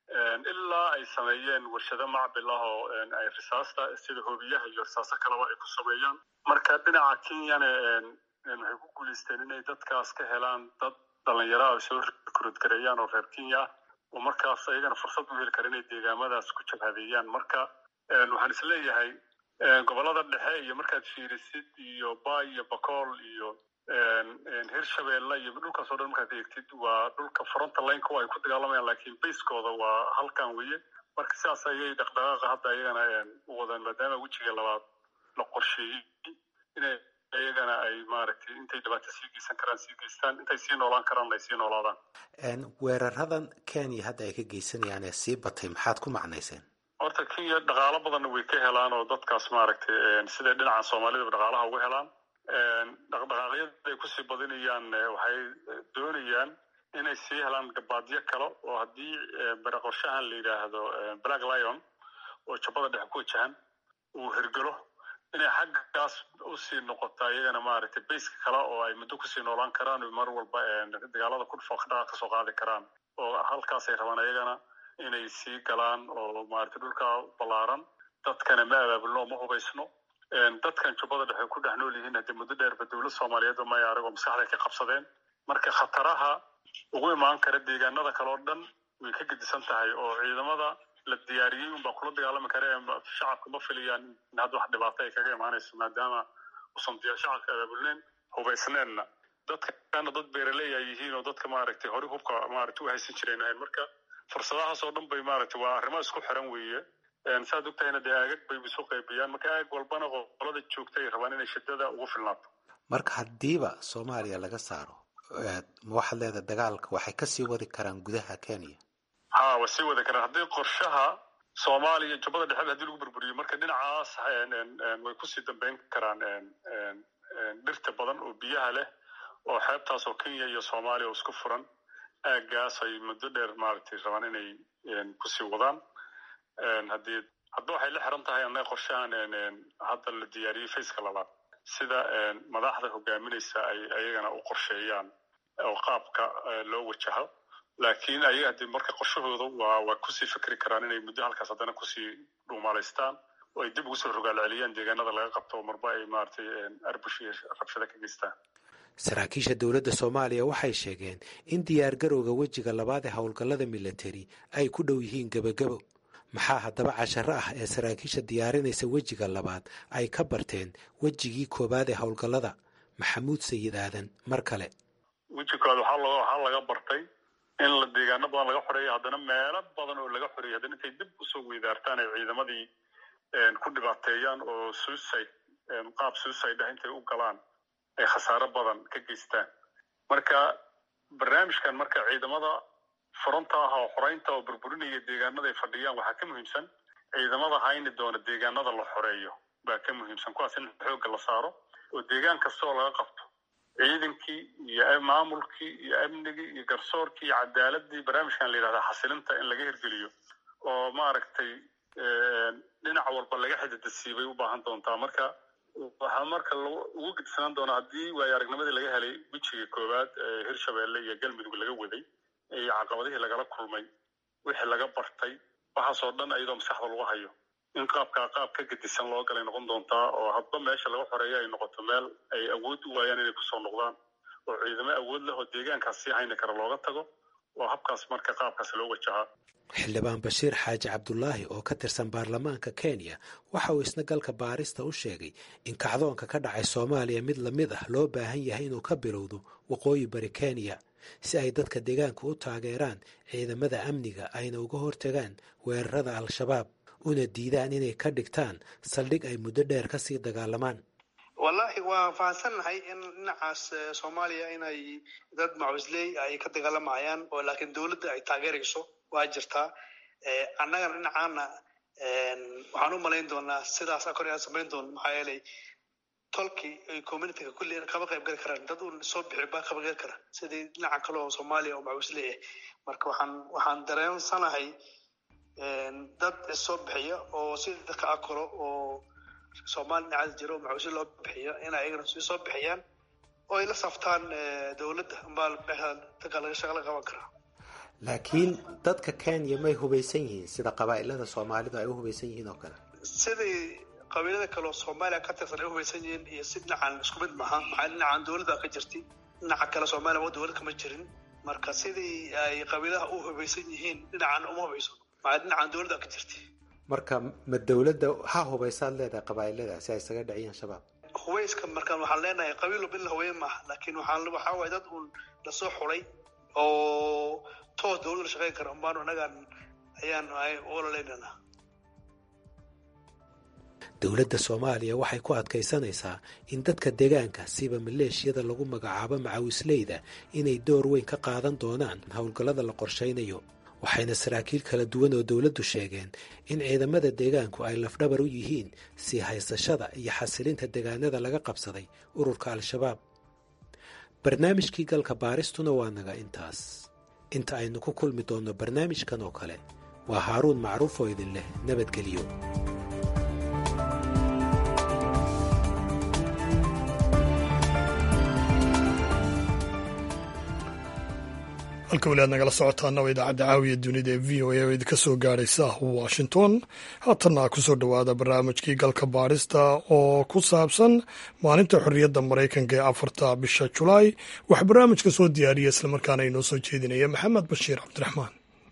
C: ilaa ay sameeyeen warshado macbil ah oo ay risaasta sida hoobiyaha iyo risaaso kaleba ay ku sameeyaan marka dhinaca kenyana waxay ku guulaysteen inay dadkaas ka helaan dad dhalinyaro ay soo rikruud gareeyaan oo reer kenya ah oo markaas ayagana fursad u heli kara inay deegaamadaas ku jabhadeeyaan marka waxaan isleeyahay gobolada dhexe iyo markaad fiirisid iyo bay iyo bakool iyo hirshabeelle iyo dhulkaas oo dhan markaad eegtid waa dhulka fronta lineka ay ku dagaalamayaan laakiin bayskooda waa halkan weye marka sidaas ayay dhaqdhaqaaqa hadda ayagana u wadaan maadaama wejiga labaad la qorsheeyey inay ayagana ay maaragtay intay dhibaato sii geysan karaan sii geystaan intay sii noolaan karaan ay sii noolaadaan
I: weeraradan kenya hadda ay ka geysanayaan ee sii batay maxaad ku macnayseen
C: horta kenya dhaqaalo badanna way ka helaan oo dadkaas maaragtay siday dhinaca soomaalidaba dhaqaalaha uga helaan dhaqdhaqaaqyada ay kusii badinayaan waxay doonayaan inay sii helaan gabaadyo kale oo haddii bare qorshahan la yidhaahdo black lion oo jubbada dhexe ku wajahan uu hirgalo inay xaggaas usii noqota iyagana maaragtay bayska kale oo ay muddo kusii noolaan karaan o mar walba dagaalada ku dhufo dhaqaaq kasoo qaadi karaan oo halkaasay rabaan ayagana inay sii galaan oo maaragtay dhulka ballaaran dadkana ma abaabulno ma hubaysno dadkan jubbada dhexe ku dhex nool yihiin haddii muddo dheerba dowlad soomaaliyeed oo maya aragoo maskaxday ka qabsadeen marka khataraha ugu imaan kara deegaanada kale oo dhan way ka gedisan tahay oo ciidamada la diyaariyey unbaa kula dagaalami kara ee shacabka ma filayaan in hadda wax dhibaato ay kaga imaanayso maadaama usan shacabka abaabulneen hubaysneenna dadkana dad beeraley ay yihiin oo dadka maaragtay hore hubka maaragtay u haysan jireen ahayn marka fursadahaas oo dhan bay maaragtay waa arrimo isku xiran weeye saad ogtahayna dee aagag bay isu qaybiyaan marka aag walbana qolada joogta ay rabaan inay shidada ugu filnaato
I: marka haddiiba soomaaliya laga saaro ma waxaad leedahay dagaalka waxay kasii wadi karaan gudaha kenya
C: ha waa sii wadi karaan haddii qorshaha soomaaliya jubbada dhexeed haddii lagu burburiyo marka dhinacaas way kusii dambeyn karaan dhirta badan oo biyaha leh oo xeebtaas oo kenya iyo soomaaliya oo isku furan aaggaas ay muddo dheer maaragtay rabaan inay kusii wadaan haddii hadda waxay la xiran tahay annaga qorshahan hadda la diyaariyey faceka labaad sida madaxda hogaaminaysa ay ayagana u qorsheeyaan oo qaabka loo wajaho laakiin ayaga haddii marka qorshahooda waa waa kusii fikri karaan inay muddo halkaas haddana kusii dhuumaalaystaan oo ay dib ugu soo rogaal celiyaan deegaanada laga qabto oo marba ay maaragtay arbush iyo rabshada ka geystaan
I: saraakiisha dowladda soomaaliya waxay sheegeen in diyaargarowga wejiga labaad ee howlgallada militari ay ku dhow yihiin gebagabo maxaa haddaba casharo ah ee saraakiisha diyaarinaysa wejiga labaad ay ka barteen wejigii koowaad ee howlgallada maxamuud sayid aadan mar kale
C: weji koowaad waxaa waxaa laga bartay in la deegaano badan laga xoreeyo haddana meelo badan oo laga xoreeyay haddana intay dib usoo weydaartaan ay ciidamadii ku dhibaateeyaan oo suicide qaab suicide ah intay u galaan ay khasaaro badan ka geystaan marka barnaamijkan marka ciidamada fronta ah oo xoreynta oo burburinaya deegaanada ay fadhiyaan waxaa ka muhiimsan ciidamada hayni doona deegaanada la xoreeyo baa ka muhiimsan kuwaas in xoogga la saaro oo deegaan kasta oo laga qabto ciidankii iyo maamulkii iyo amnigii iyo garsoorkii iyo cadaaladii barnaamijkan la yidhahda xasilinta in laga hirgeliyo oo maaragtay dhinac walba laga xididasiibay u baahan doontaa marka waxaa marka ugu gedisanaan doonaa haddii waayo aragnimadii laga helay wejiga koowaad ee hirshabeelle iyo galmudug laga waday iyo caqabadihii lagala kulmay wixii laga bartay waxaasoo dhan iyadoo maskaxda lagu hayo in qaabkaa qaab ka gedisan loo galay noqon doontaa oo hadba meesha laga xoreeyo ay noqoto meel ay awood u waayaan inay kusoo noqdaan oo ciidamo awood leh oo deegaankaas sii hayni kara looga tago oo habkaas marka qaabkaas loo wajahaa
I: xildhibaan bashiir xaaji cabdulaahi oo ka tirsan baarlamaanka kenya waxa uu isna galka baarista u sheegay in kacdoonka ka dhacay soomaaliya mid lamid ah loo baahan yahay inuu ka bilowdo waqooyi bari kenya si ay dadka deegaanka u taageeraan ciidamada amniga ayna uga hortagaan weerarada al-shabaab una diidaan inay ka dhigtaan saldhig ay muddo dheer kasii dagaalamaan
K: wallahi waa fahamsannahay in dhinacaas soomaaliya inay dad macusley ay ka dagaalamayaan oo laakiin dowladda ay taageerayso waa jirtaa annagana dhinacaana waxaan u malayn doonaa sidaas kor aan samayn doono maxaa yeelay tolkii ay communityga kulli kama qayb gali karaan dad uun soo bixi baa kama gali kara sidii dhinaca kale oo soomaaliya oo macusley ah marka waxaan waxaan dareensanahay dad soo bixiya oo sida dadka akoro oo soomaali dhinacaas jiro oo macuusli loo bixiyo inay ayagana sii soo bixiyaan oo ay la saftaan dowladda ambaa dadka laga shaqa laga qaban karaa
I: laakiin dadka kenya may hubaysan yihiin sida qabaa'ilada soomaalidu ay u hubaysan yihiin oo kale
K: sidii qabiilada kale oo soomaaliya ka tirsan ay u hubaysan yihiin iyo si dhinacan isku mid maaha maxaa dhinacan dowladda ka jirtay dhinaca kale soomaaliya waa dowlad kama jirin marka sidii ay qabiilaha u hubaysan yihiin dhinacan uma hubayso maxaa dhinacan dowladda ka jirtay
I: marka ma dowladda ha hubaysaad leedahay qabaa'ilada si ay isaga dhaciyaan shabaab
K: hubayska markaan waxaan leenahay qabiil walba in la hubeyn maaha laakiin waxaan waxaa waaye dad uun lasoo xulay oo toos dowladda la shaqeyn kara umbaanu annagaan ayaan ololaynana
I: dowladda soomaaliya waxay ku adkaysanaysaa in dadka deegaanka siba maleeshiyada lagu magacaabo macawisleyda inay door weyn ka qaadan doonaan howlgallada la qorshaynayo waxayna saraakiil kala duwan oo dowladdu sheegeen in ciidamada deegaanku ay lafdhabar u yihiin sii haysashada iyo xasilinta deegaanada laga qabsaday ururka al-shabaab barnaamijkii galka baaristuna waa naga intaas inta aynu ku kulmi doonno barnaamijkan oo kale waa haaruun macruuf oo idin leh nabadgelyo
A: halka weli aad nagala socotaana waa idaacadda caawiya dunida ee v o a oo idinka soo gaadhaysa washington haatanna kusoo dhowaada barnaamijkii galka baadhista oo ku saabsan maalinta xorriyadda maraykanka ee afarta bisha julaay waxaa barnaamijka soo diyaariya islamarkaana inoo soo jeedinaya maxamed bashiir cabdiraxmaan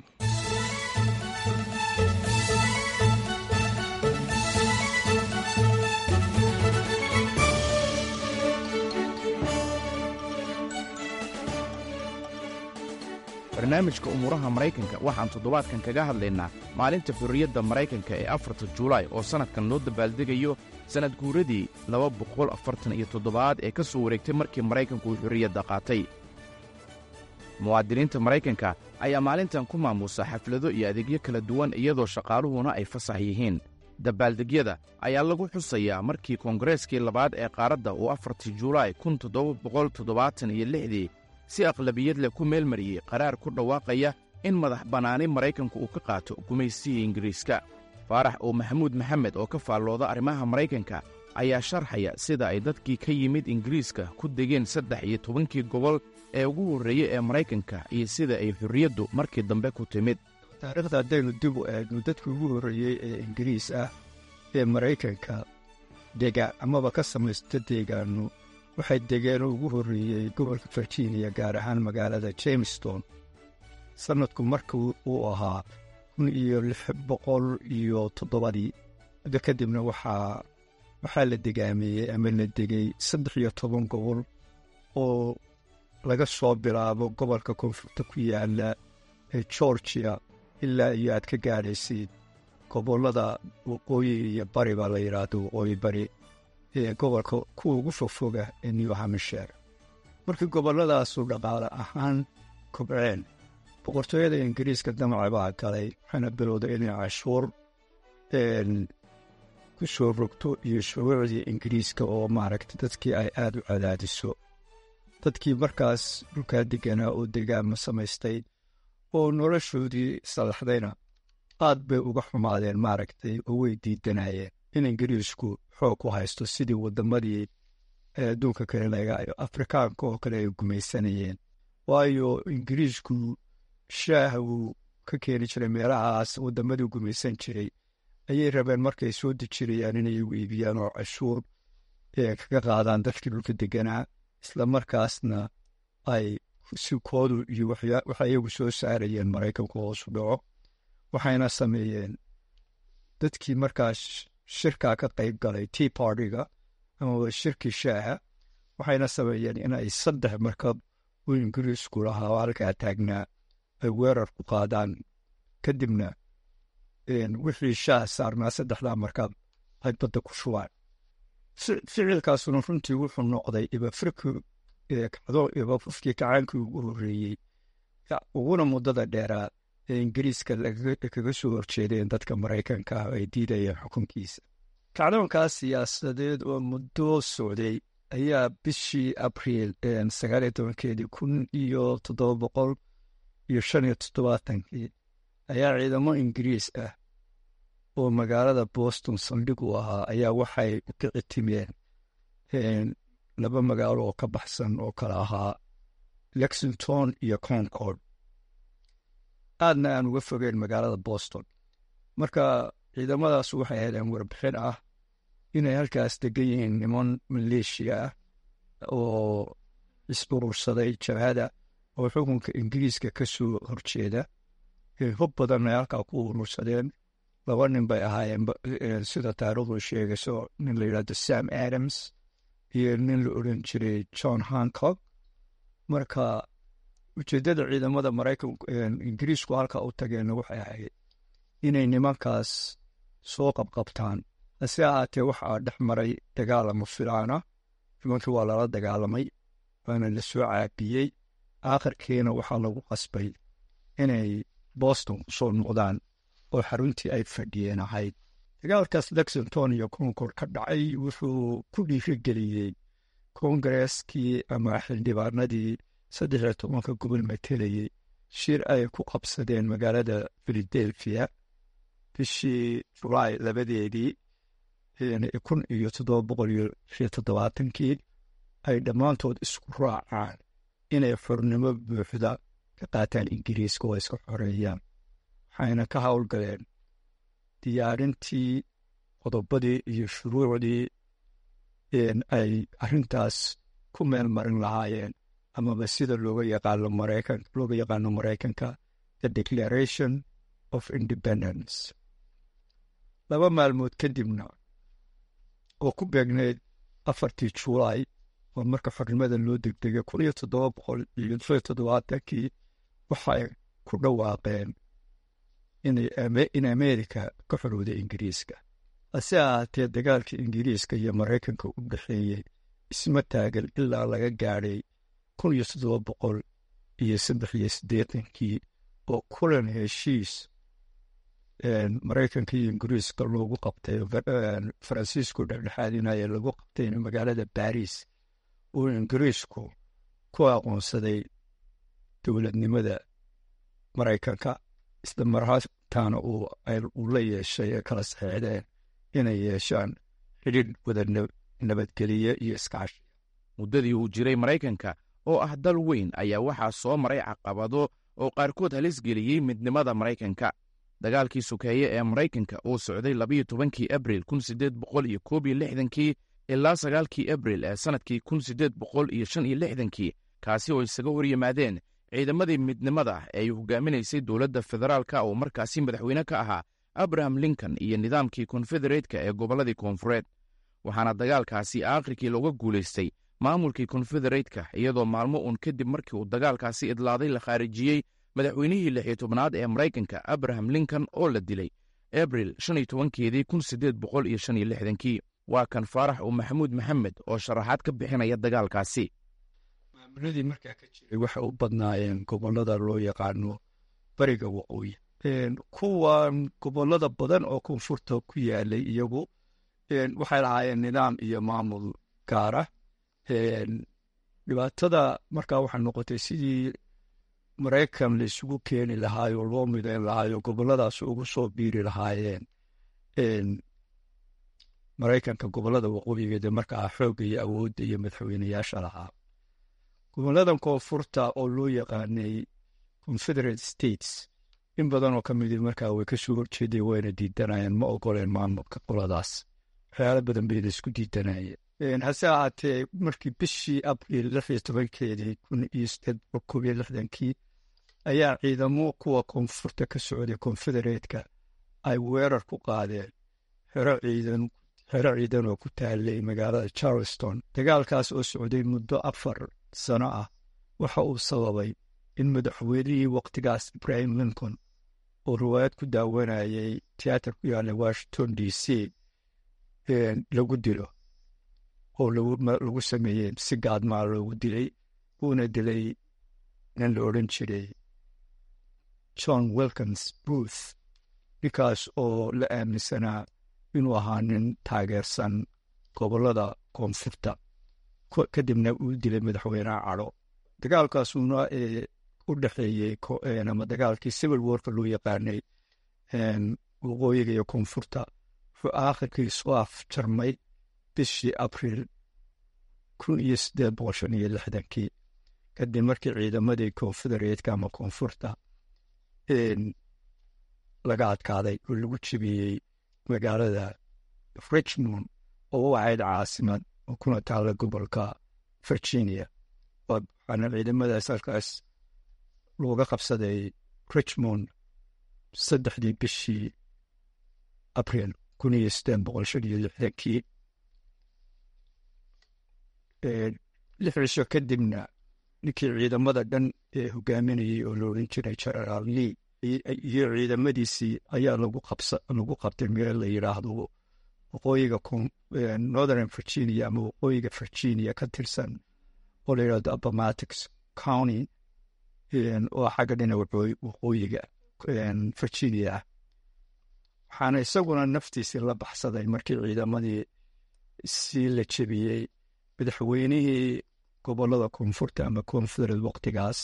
L: barnaamijka umuuraha maraykanka waxaan toddobaadkan kaga hadlaynaa maalinta xorriyadda maraykanka ee afarta julaay oo sannadkan loo dabaaldegayo sannad guuradii laba boqol afartan iyo toddobaad ee ka soo wareegtay markii maraykanku uu xorriyadda qaatay muwaadiniinta maraykanka ayaa maalintan ku maamuusa xaflado iyo adeegyo kala duwan iyadoo shaqaaluhuna ay fasax yihiin dabaaldegyada ayaa lagu xusayaa markii koongareskii labaad ee qaaradda uu afartii julaay kun toddoba boqol toddobaatan iyo lixdii si aqlabiyad leh ku meelmariyey qaraar ku dhawaaqaya in madax bannaani maraykanku uu ka qaato gumaysigii ingiriiska faarax oo maxamuud maxamed oo ka faallooda arrimaha maraykanka ayaa sharxaya sida ay dadkii ka yimid ingiriiska ku degeen saddex iyo tobankii gobol ee ugu horreeyey ee maraykanka iyo sida ay xorriyaddu markii dambe ku timid
M: taariikhda haddaynu dib u eegno dadkii ugu horreeyey ee ingiriis ah ee maraykanka dega amaba ka samaysta deegaanno waxay degeen oo ugu horreeyey gobolka virginia gaar ahaan magaalada jamestown sannadku markii uu ahaa kun iyo lix boqol iyo toddobadii muddo kadibna waxaa waxaa la degaameeyey ama la degay saddex iyo toban gobol oo laga soo bilaabo gobolka koonfurta ku yaala ee georgia ilaa iyo aad ka gaadhaysid gobollada waqooyi iyo bari baa la yidhaahdo waqooyi bari ee gobolka kuwa ugu fogfoga ee new hampshire markii gobolladaasu dhaqaale ahaan kobceen boqortooyada ingiriiska damaca baa galay waxaana bilowday inay cashuur ku soo rogto iyo shuruucdii ingiriiska oo maaragta dadkii ay aad u cadaadiso dadkii markaas dhulkaa deganaa oo degaama samaystay oo noloshoodii salaxdayna aad bay uga xumaadeen maaragtay oo way diidanayeen in ingiriisku xoog ku haysto sidii waddamadii adduunka kale lagaayo afrikaanka oo kale ay gumaysanayeen waayo ingiriisku shaaha wuu ka keeni jiray meelahaas waddamadii gumaysan jiray ayay rabeen markay soo dejirayaan inay igu iibiyaan oo cashuur kaga qaadaan dadkii dhulka deganaa isla markaasna ay sikoodu iyo waxa iyagu soo saarayeen maraykanku hoosu dhaco waxayna sameeyeen dadkii markaas shirkaa ka qayb galay tea partyga amaba shirkii shaaha waxayna sameeyeen in ay saddex markab uu ingiriisku lahaa oo halkaa taagnaa ay weerar ku qaadaan kadibna wixii shaah saarnaa saddexdaa markab ay badda ku shubaan ficilkaasuna runtii wuxuu noqday ibafriki ibafufkii kacaankii ugu horreeyey uguna muddada dheeraa ee ingiriiska kaga soo horjeedeen dadka maraykanka ah ay diidayeen xukunkiisa kacdoonkaas siyaasadeed oo muddo socday ayaa bishii abriil sagaal iyo tobankeedii kun iyo toddoba boqol iyo shan iyo toddobaatankii ayaa ciidamo ingiriis ah oo magaalada boston saldhig u ahaa ayaa waxay u kici timeen laba magaalo oo ka baxsan oo kale ahaa lexington iyo concord aadna aan uga fogeen magaalada boston marka ciidamadaas waxay heleen warbixin ah inay halkaas degan yihiin niman maleeshiya ah oo is-urursaday jabhada oo xukunka ingiriiska ka soo horjeeda hub badan ay halkaa ku urursadeen laba nin bay ahaayeen sida taarikhdu sheegayso nin la yidhahdo sam adams iyo nin la odhan jiray john hancock marka ujeeddada ciidamada maraykan ingiriisku halkaa u tageenna waxay ahayd inay nimankaas soo qabqabtaan hase ahaatee waxaa dhex maray dagaalamo filaana nimankii waa lala dagaalamay waana la soo caabiyey aakhirkiina waxaa lagu qasbay inay boston ku soo noqdaan oo xaruntii ay fadhiyeen ahayd dagaalkaas lexington iyo concord ka dhacay wuxuu ku dhiirigeliyey kongareskii ama xildhibaanadii saddex iyo tobanka gobol matelayey shir ay ku qabsadeen magaalada philadelphia bishii julaay labadeedii kun iyo toddoba boqol iyo iyo toddobaatankii ay dhammaantood isku raacaan inay xornimo buuxda ka qaataan ingiriiska oo iska xoreeyaan waxayna ka howlgaleen diyaarintii qodobadii iyo shuruucdii ay arrintaas ku meel marin lahaayeen amaba sida looga yaqaano maraykan looga yaqaano maraykanka the declaration of independence laba maalmood kadibna oo ku beegneyd afartii julaay oo marka xornimada loo degdegay kun iyo toddoba boqol iyo shan iyo toddobaatankii waxay ku dhawaaqeen in amerika ka xorowday ingiriiska hase ahaatee dagaalkii ingiriiska iyo maraykanka u dhexeeyey isma taagan ilaa laga gaadhay kun iyo toddoba boqol iyo saddex iyo siddeetankii oo kulan heshiis maraykanka iyo ingiriiska loogu qabtay faransiisku dhexdhexaadinaya lagu qabtay magaalada baris oo ingiriisku ku aqoonsaday dowladnimada maraykanka isla marhaataana uu la yeeshay ee kala saxeexdeen inay yeeshaan xidhiidh wada nabadgeliye iyo iskaashi
L: muddadii uu jiray maraykanka oo ah dal weyn ayaa waxaa soo maray caqabado oo qaarkood halis geliyey midnimada maraykanka dagaalkii sukeeye ee maraykanka uu socday labayo tobankii abril kun siddeed boqol iyo koob iyo lixdankii ilaa sagaalkii abril ee sannadkii kun siddeed boqol iyo shan iyo lixdankii kaasi oo isaga hor yimaadeen ciidamadii midnimada ee ay hogaaminaysay dowladda federaalka oo markaasi madaxweyne ka ahaa abraham lincoln iyo nidaamkii konfedereetka ee gobolladii koonfureed waxaana dagaalkaasi aakhirkii looga guulaystay maamulkii konfedereetka iyadoo maalmo uun kadib markii uu dagaalkaasi idlaaday la khaarijiyey madaxweynihii lix iyo tobnaad ee maraykanka abraham lincoln oo la dilay abril shan iyo tobankeedii kun siddeed boqol iyo shan iyo lixdankii waa kan faarax uu maxamuud maxamed oo sharaxaad ka bixinaya dagaalkaasi
M: maamuladii markaa ka jiray waxay u badnaayeen gobollada loo yaqaano bariga waqooyi kuwan gobollada badan oo koonfurta ku yaalay iyagu waxay lahaayeen nidaam iyo maamul gaara dhibaatada markaa waxay noqotay sidii maraykan la isugu keeni lahaayoo loo midayn lahaayo gobolladaas ugu soo biiri lahaayeen maraykanka gobollada waqooyigeeda markaa xoogga iyo awoodda iyo madaxweyneyaasha lahaa gobolladan koonfurta oo loo yaqaanay confederate states in badanoo ka midi markaa way ka soo horjeeday wayna diidanayeen ma ogoleen maamulka qoladaas waxyaalo badan bayna isku diidanayeen hase ahaatee markii bishii abriil lix iyo tobankeedii kun iyo sideed boqol koob iyo lixdankii ayaa ciidamo kuwa koonfurta ka socday konfedereetka ay weerar ku qaadeen xero ciidan xero ciidan oo ku taalay magaalada charleston dagaalkaas oo socday muddo afar sano ah waxa uu sababay in madaxweynihii wakhtigaas ibrahim lincoln oo riwaayad ku daawanayay tiyaatar ku yaalla washington d c lagu dilo oo lagu sameeyey si gaadmaa loogu dilay uuna dilay nin la odhan jiray john wilkins booth ninkaas oo la aaminsanaa inuu ahaa nin taageersan gobollada koonfurta kadibna uu dilay madaxweyneha cadho dagaalkaasuna u dhexeeyey ama dagaalkii civil warka loo yaqaanay waqooyiga iyo koonfurta wuxuu aakhirkii soo afjarmay bishii abriil kun iyo siddeed boqol shan iyo lixdankii kadib markii ciidamadii konfedereetka ama koonfurta laga adkaaday oo lagu jebiyey magaalada richmond oo u ahayd caasimad oo kuna taalla gobolka virginia waxaana ciidamadaas halkaas looga qabsaday richmond saddexdii bishii abriil kun iyo siddeed boqol shan iyo lixdankii lix cisho kadibna ninkii ciidamada dhan ee hogaaminayey oo la odhan jiray generaal lee iyo ciidamadiisii ayaa lagu qabsa lagu qabtay meel la yidhaahdo waqooyiga northern virginia ama waqooyiga virginia ka tirsan oo la yidhahdo appomattox county oo xagga dhina waqooyiga virginia ah waxaana isaguna naftiisii la baxsaday markii ciidamadii si la jebiyey madaxweynihii gobollada koonfurta ama confederate waqtigaas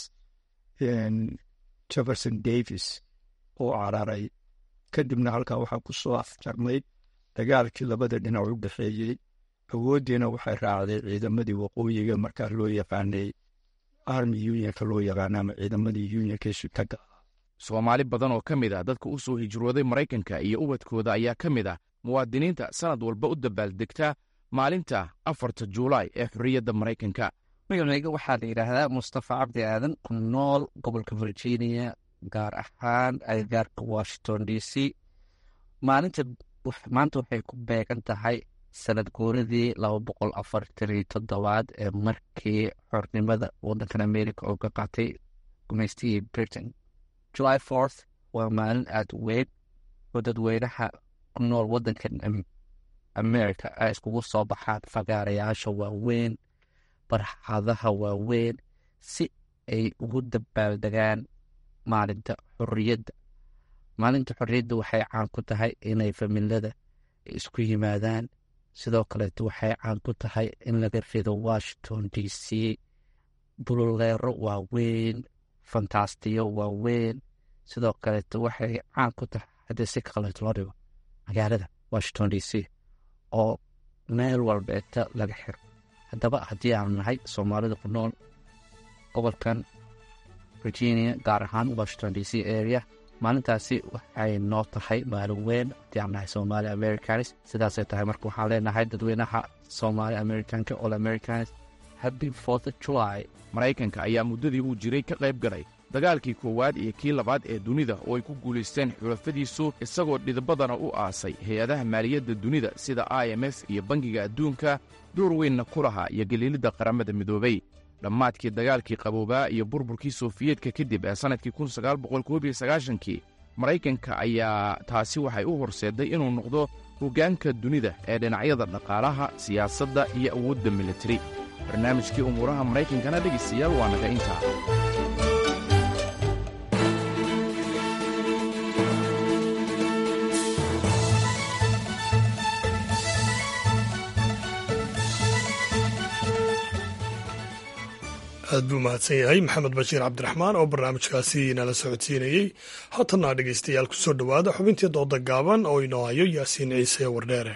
M: jefferson davis oo cararay kadibna halkaa waxaa ku soo afjarmay dagaalkii labada dhinac u dhexeeyey awooddiina waxay raacday ciidamadii waqooyiga markaa loo yaqaanay army unionka loo yaqaana ama ciidamadii unionka sutaga
L: soomaali badan oo ka mid ah dadka u soo hijrooday maraykanka iyo ubadkooda ayaa ka mid ah muwaadiniinta sannad walba u dabaaldegta maalinta afarta juulaay ee xorriyadda maraykanka
N: magacayga waxaa la yidhaahdaa mustafa cabdi aadan ku nool gobolka virginia gaar ahaan agagaarka washington d c maalinta maanta waxay ku beegan tahay sanad guuradii laba boqol afartan iyo toddobaad ee markii xornimada waddankan america oo ka qaatay gumaystigii britain july fourth waa maalin aada u weyn oo dadweynaha ku nool waddankan america ay iskugu soo baxaan fagaarayaasha waaweyn barxadaha waaweyn si ay ugu dabaaldegaan maalinta xorriyadda maalinta xorriyadda waxay caan ku tahay inay familada isku yimaadaan sidoo kaleeto waxay caan ku tahay in laga rido washington d c bululeero waaweyn fantastiyo waaweyn sidoo kaleeto waxay caan ku tahay haddii si kaleeto loo dhigo magaalada washington d c oo meel walbeeta laga xiro haddaba haddii aanu nahay soomaalida ku nool gobolkan virginia gaar ahaan washington d c area maalintaasi waxay noo tahay maalin weyn haddii aan nahay somaali americanis sidaasay tahay marka waxaan leenahay dadweynaha somaali americanka all americanis happy fourth of july
L: maraykanka ayaa muddadii uu jiray ka qayb galay dagaalkii koowaad iyo kii labaad ee dunida oo ay ku guulaysteen xulafadiisu isagoo dhidbadana u aasay hay-adaha maaliyadda dunida sida i m f iyo bangiga adduunka door weynna ku lahaa iyo galiilidda qaramada midoobay dhammaadkii dagaalkii qaboobaa iyo burburkii sofiyeetka kadib ee sannadkii kii maraykanka ayaa taasi waxay u horseedday inuu noqdo hoggaanka dunida ee dhinacyada dhaqaalaha siyaasadda iyo awoodda militari barnaamijkii umuuraha maraykankana dhegaystayaal waa naga intaa
A: aad buu mahadsan yahay maxamed bashiir cabdiraxmaan oo barnaamijkaasi nala socodsiinayey haatanna dhegaystayaal ku soo dhowaada xubintii dooda gaaban oo inoo hayo yaasiin ciise wardheere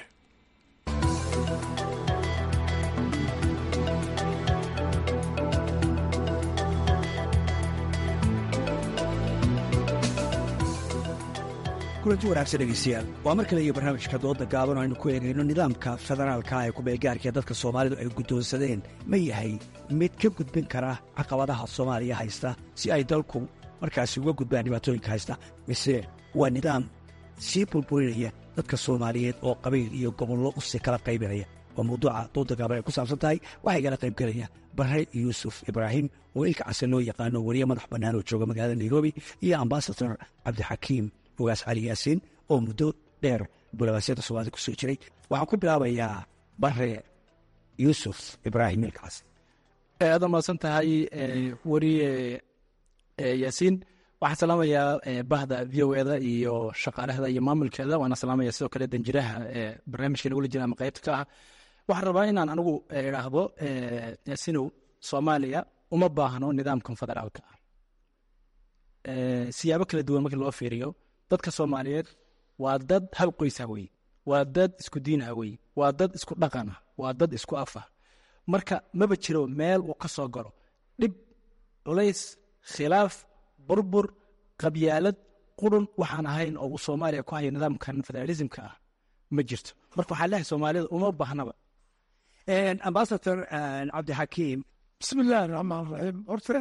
O: kulanti wanaagsan dhegeystayaal waa mar kale iyo barnaamijka dooda gaaban oo aynu ku eegayno nidaamka federaalka ee kubeelgaarka ee dadka soomaalidu ay guddoonsadeen ma yahay mid ka gudbin kara caqabadaha soomaaliya haysta si ay dalku markaasi uga gudbaan dhibaatooyinka haysta mise waa nidaam sii burburinaya dadka soomaaliyeed oo qabiil iyo gobollo usi kala qaybinaya waa mawduuca dooda gaaban ay ku saabsan tahay waxaa igala qaybgelaya bare yuusuf ibraahim oo ilka case loo yaqaano weriye madax bannaan oo jooga magaalada nairobi iyo ambasador cabdixakiim ogaas cali yaasiin oo muddo dheer bulawaasyada soomaalida ku soo jiray waxaan ku bilaabayaa bare yuusuf ibraahim ilkaas
P: aad mahadsan tahay weriye yaasiin waxaan salaamayaa bahda v o eda iyo shaqaalahda iyo maamulkeeda waana salaamaya sidoo kale danjiraha barnaamijka nagula jira ama qaybta ka ah waxaan rabaa inaan anigu idhaahdo yaasiinow soomaaliya uma baahno nidaamkan federaalka ah siyaabo kala duwan markii loo fiiriyo dadka soomaaliyeed waa dad hal qoysah wey waa dad isku diinah wey waa dad isku dhaqanah waa dad isku afah marka maba jiro meel uu ka soo galo dhib culays khilaaf burbur qabyaalad qurun waxaan ahayn oo uu soomaaliya ku hayo nidaamkan federalismka ah ma jirto marka waxaa leehay soomaalida uma baahnaba
O: ambasador cabdixakiim
Q: bismi illaahi raxmaan raxiim horta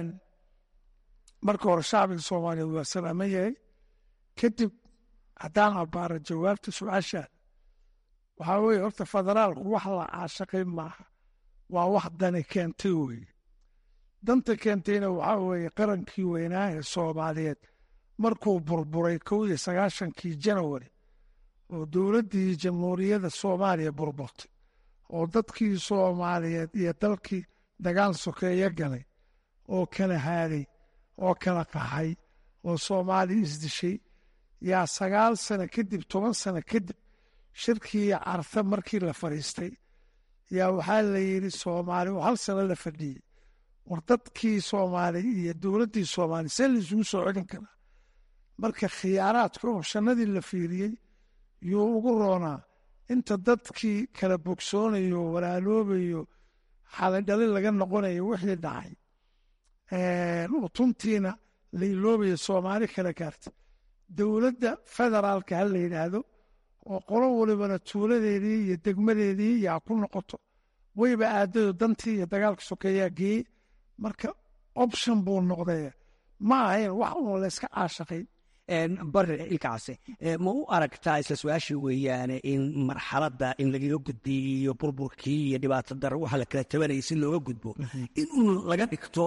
Q: marka hore shacbiga soomaaliyeed waa salaaman yahay kadib haddaan abbaara jawaabta su-aashaan waxaa weeye horta federaalku wax la caashaqay maaha waa wax dani keentay weeye danta keentayna waxaa weeye qarankii weynaa ee soomaaliyeed markuu burburay kow iyo sagaashankii janawari oo dowladdii jamhuuriyadda soomaaliya burburtay oo dadkii soomaaliyeed iyo dalkii dagaal sokeeyo galay oo kala haaday oo kala qaxay oo soomaaliya isdishay yaa sagaal sano kadib toban sano kadib shirkii carta markii la fadhiistay yaa waxaa la yidhi soomaali oo hal sano la fadhiyey war dadkii soomaali iyo dowladdii soomaaliya see laisugu soo celin karaa marka khiyaaraadka oo shannadii la fiiriyey yuu ugu roonaa inta dadkii kala bogsoonayo walaaloobayo xalidhali laga noqonayo wixii dhacay utuntiina la iloobayo soomaali kala gaarta dowladda federaalka ha la yidhaahdo oo qolo walibana tuuladeedii iyo degmadeedii yaa ku noqoto wayba aadayo dantii iyo dagaalka sokeeyaa geeyey marka option buu noqdee ma ahayn wax uun layska caashaqay
O: bare ilkaase ma u aragtaa isla su-aasha weeyaane in marxaladda in lagaga gudbiyo burburkii iyo dhibaato dara waxa la kala tabanayay si looga gudbo in un laga dhigto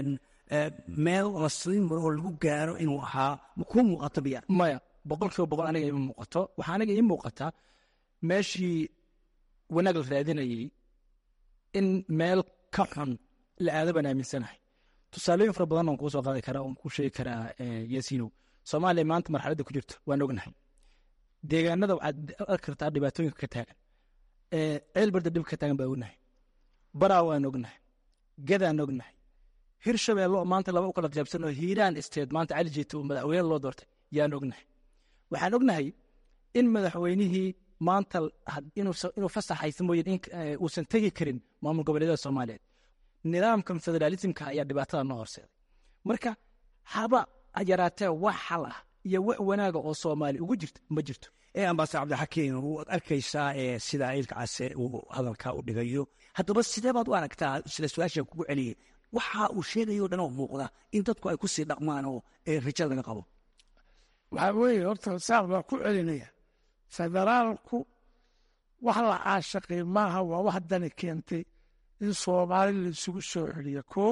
O: meel lasii maro oo lagu gaaro inuu ahaa makuu muuqato biya
P: maya boqol kiiba boqol aniga ima muuqato waxaa aniga ii muuqataa meeshii wanaag la raadinayey in meel ka xun la aada baan aaminsanahay tusaalooyin fara badan oon kuu soo qaadi karaa oon kuu sheegi karaa yaasiinow soomaaliya maanta marxaladda ku jirto waan ognahay deegaanada waxaad arki kartaa dhibaatooyinka ka taagan ceel barda dhib ka taagan baa ognahay baraa waan ognahay gadaan ognahay hirshabeello oo maanta laba u kala qaybsan oo hiiraan isteed maanta cali jeeta uu madaxweyne loo doortay yaan ognahay waxaan ognahay in madaxweynihii maanta inuu fasax haysa mooye uusan tegi karin maamul goboleedyada soomaaliyeed nidaamkan federaalismka ayaa dhibaatada noo horseeday marka haba yaraatee wax xal ah iyo wax wanaaga oo soomaali ugu jirta ma jirto
O: ambasador cabdixakiin waad arkaysaa sida ilka case uu hadalka u dhigayo haddaba sidee baad u aragtaa sida su-aasha kugu celiyay waxa uu sheegayo o dhan oo muuqda in dadku ay kusii dhaqmaan oo rajo laga qabo
Q: waxaa weeye horta saaq baa ku celinaya federaalku wax la caashaqay maaha waa wax dani keentay in soomaali laisugu soo celiyo kow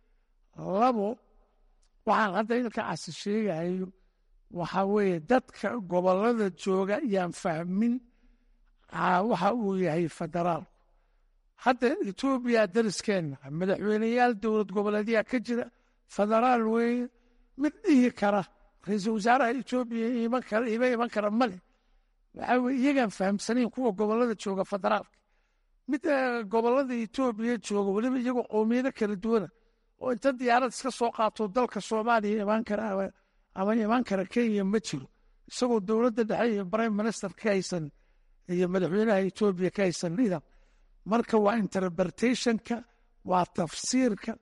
Q: labo waxaan hadda ilka casi sheegayo waxaa weeye dadka gobolada jooga yaan fahmin waxa uu yahay federaalku hadda etoobiya dariskeenna madaxweyneyaal dowlad goboleedyaa ka jira federaal weeye mid dhihi kara ra-iisul wasaaraha etoobiya iman kara ima iman kara male waxaa weye iyagaan fahamsanayn kuwa gobolada jooga federaalka mid gobolada etoobiya jooga weliba iyagoo qowmiyado kala duwana oo inta diyaarad iska soo qaato dalka soomaaliya imaan kara ama imaan kara kenya ma jiro isagoo dowladda dhexe iyo prime minister ka haysan iyo madaxweynaha etoobiya ka haysan nidaam marka waa interpretationka waa tafsiirka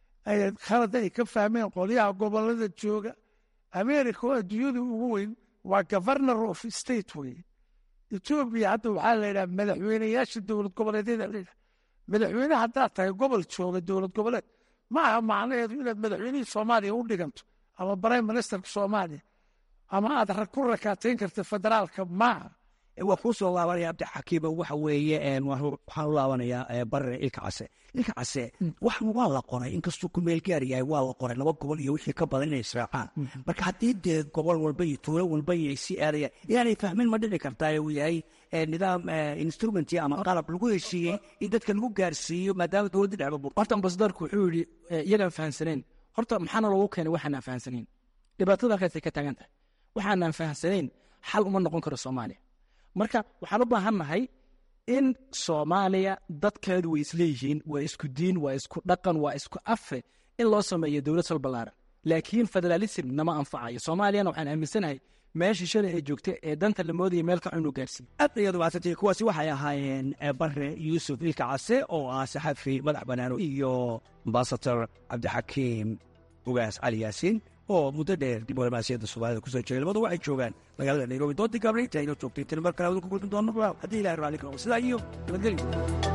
Q: khalad ay ka fahmeen qolyaha gobolada jooga america oo adduunyada ugu weyn waa governor of state weye etoobiya hadda waxaa la yidhaha madaxweyneyaasha dowlad goboleedyada la yidhaha madaxweyne haddaad tahay gobol jooga dowlad goboleed ma aha macnaheedu inaad madaxweynihii soomaaliya u dhiganto ama prime ministerka soomaaliya ama aad ku rakaatayn karta federaalka maaha
O: waa kuu soo laabanaya cabdixakiima waxa weeye waxaan u laabanayaa barre ilka case ilka case waxan waa la qoray inkastuu ku meel gaar yahay waa la qoray laba gobol iyo wixii ka badan inay israacaan marka haddii dee gobol walba iyo tuulo walba iyo ay sii aadayaan inaanay fahmin ma dhici kartaa uu yahay nidaam instrumenti ama qalab lagu heshiiyey in dadka lagu gaarsiiyo maadaama dowladda dhexba
P: horta ambasadorku wuxuu yidhi iyagaan fahamsanayn horta maxaana loogu keenay waxaanaan fahamsanayn dhibaatada halkaasay ka taagan tahay waxaanaan fahamsanayn xal uma noqon karo soomaaliya marka waxaan u baahan nahay in soomaaliya dadkeedu way isleeyihiin waa isku diin waa isku dhaqan waa isku afe in loo sameeyo dowlad sal ballaaran laakiin federalism nama anfacayo soomaaliyana waxaan aaminsanahay meeshii shalay ay joogtay ee danta la moodaya meel ka cunu gaarsiiye
O: aad ayaad umahadsantay kuwaasi waxay ahaayeen bare yuusuf ilka case oo ah saxafi madax banaano iyo ambasador cabdixakiim ugaas cali yaasiin oo muddo dheer diblomaasiyadda soomaalida kusoo jiray labadu waxay joogaan magaalada nairobi doontii gaabray inta aynoo joogtay tani mar kale wadun ku gudbin doono haddii ilahay raalli ka noqo sidaa iyo nabadgelyo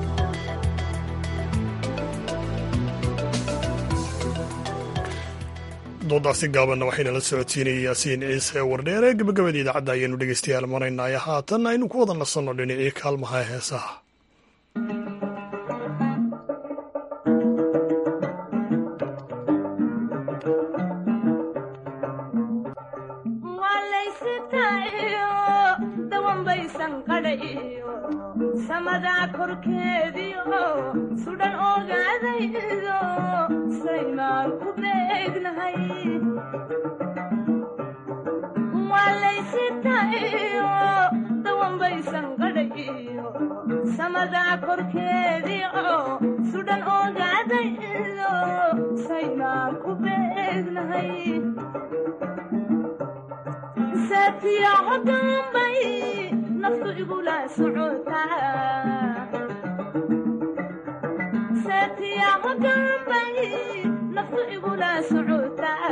A: doodaasi gaabanna waxayna la socodsiinayay yaasiin ciise wardheere gabagabada idaacadda ayaanu dhegeystayaal maraynaya haatan aynu ku wada nasanno dhinacii kaalmaha heesaha
R: samadaa korkeediio sudhan ogaadaydo saymaan ku beegnahay waalaysitayo dawanbaysan qadhayo samadaa korkeediio sudhan ogaadaydo saymaan ku beegnahay saatiyaco dambay naftu igula socotasaatiyaco dambay naftu igula socotaa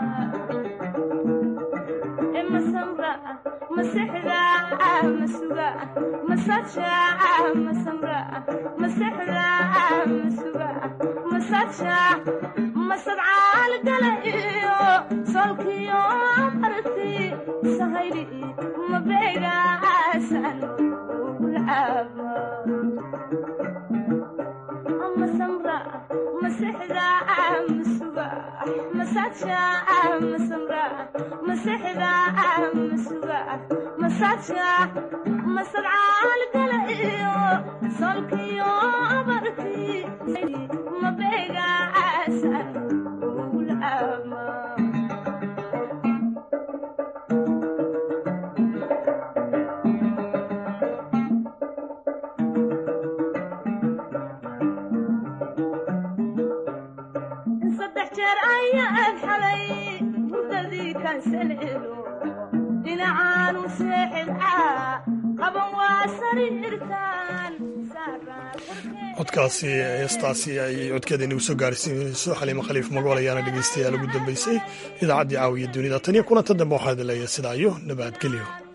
R: e masamra masexda masuga masaja masamra masexda masuga masaja masadcaal gala iyo solkiyo arti sahayli mabeegaasan ugulcaaba masamra masexda masuga masaja masamra masexda masuga masaja masadcaal gala iyo solkiyo abarti mabeegaasan ugulcaaba saddex jeer ayaan xalay mudadii kansalelo dhinacaanu seexilcaa qaban waa sariirtaan
A: codkaasi heestaasi ay codkeeda inagu soo gaarsiinayso xaliimo khaliif magool ayaana dhegeystayaal ugu dambeysay idaacaddii caawiya dunida tan iyo kulanta dambe waxaa idin leeyahay sidaa iyo nabadgelyo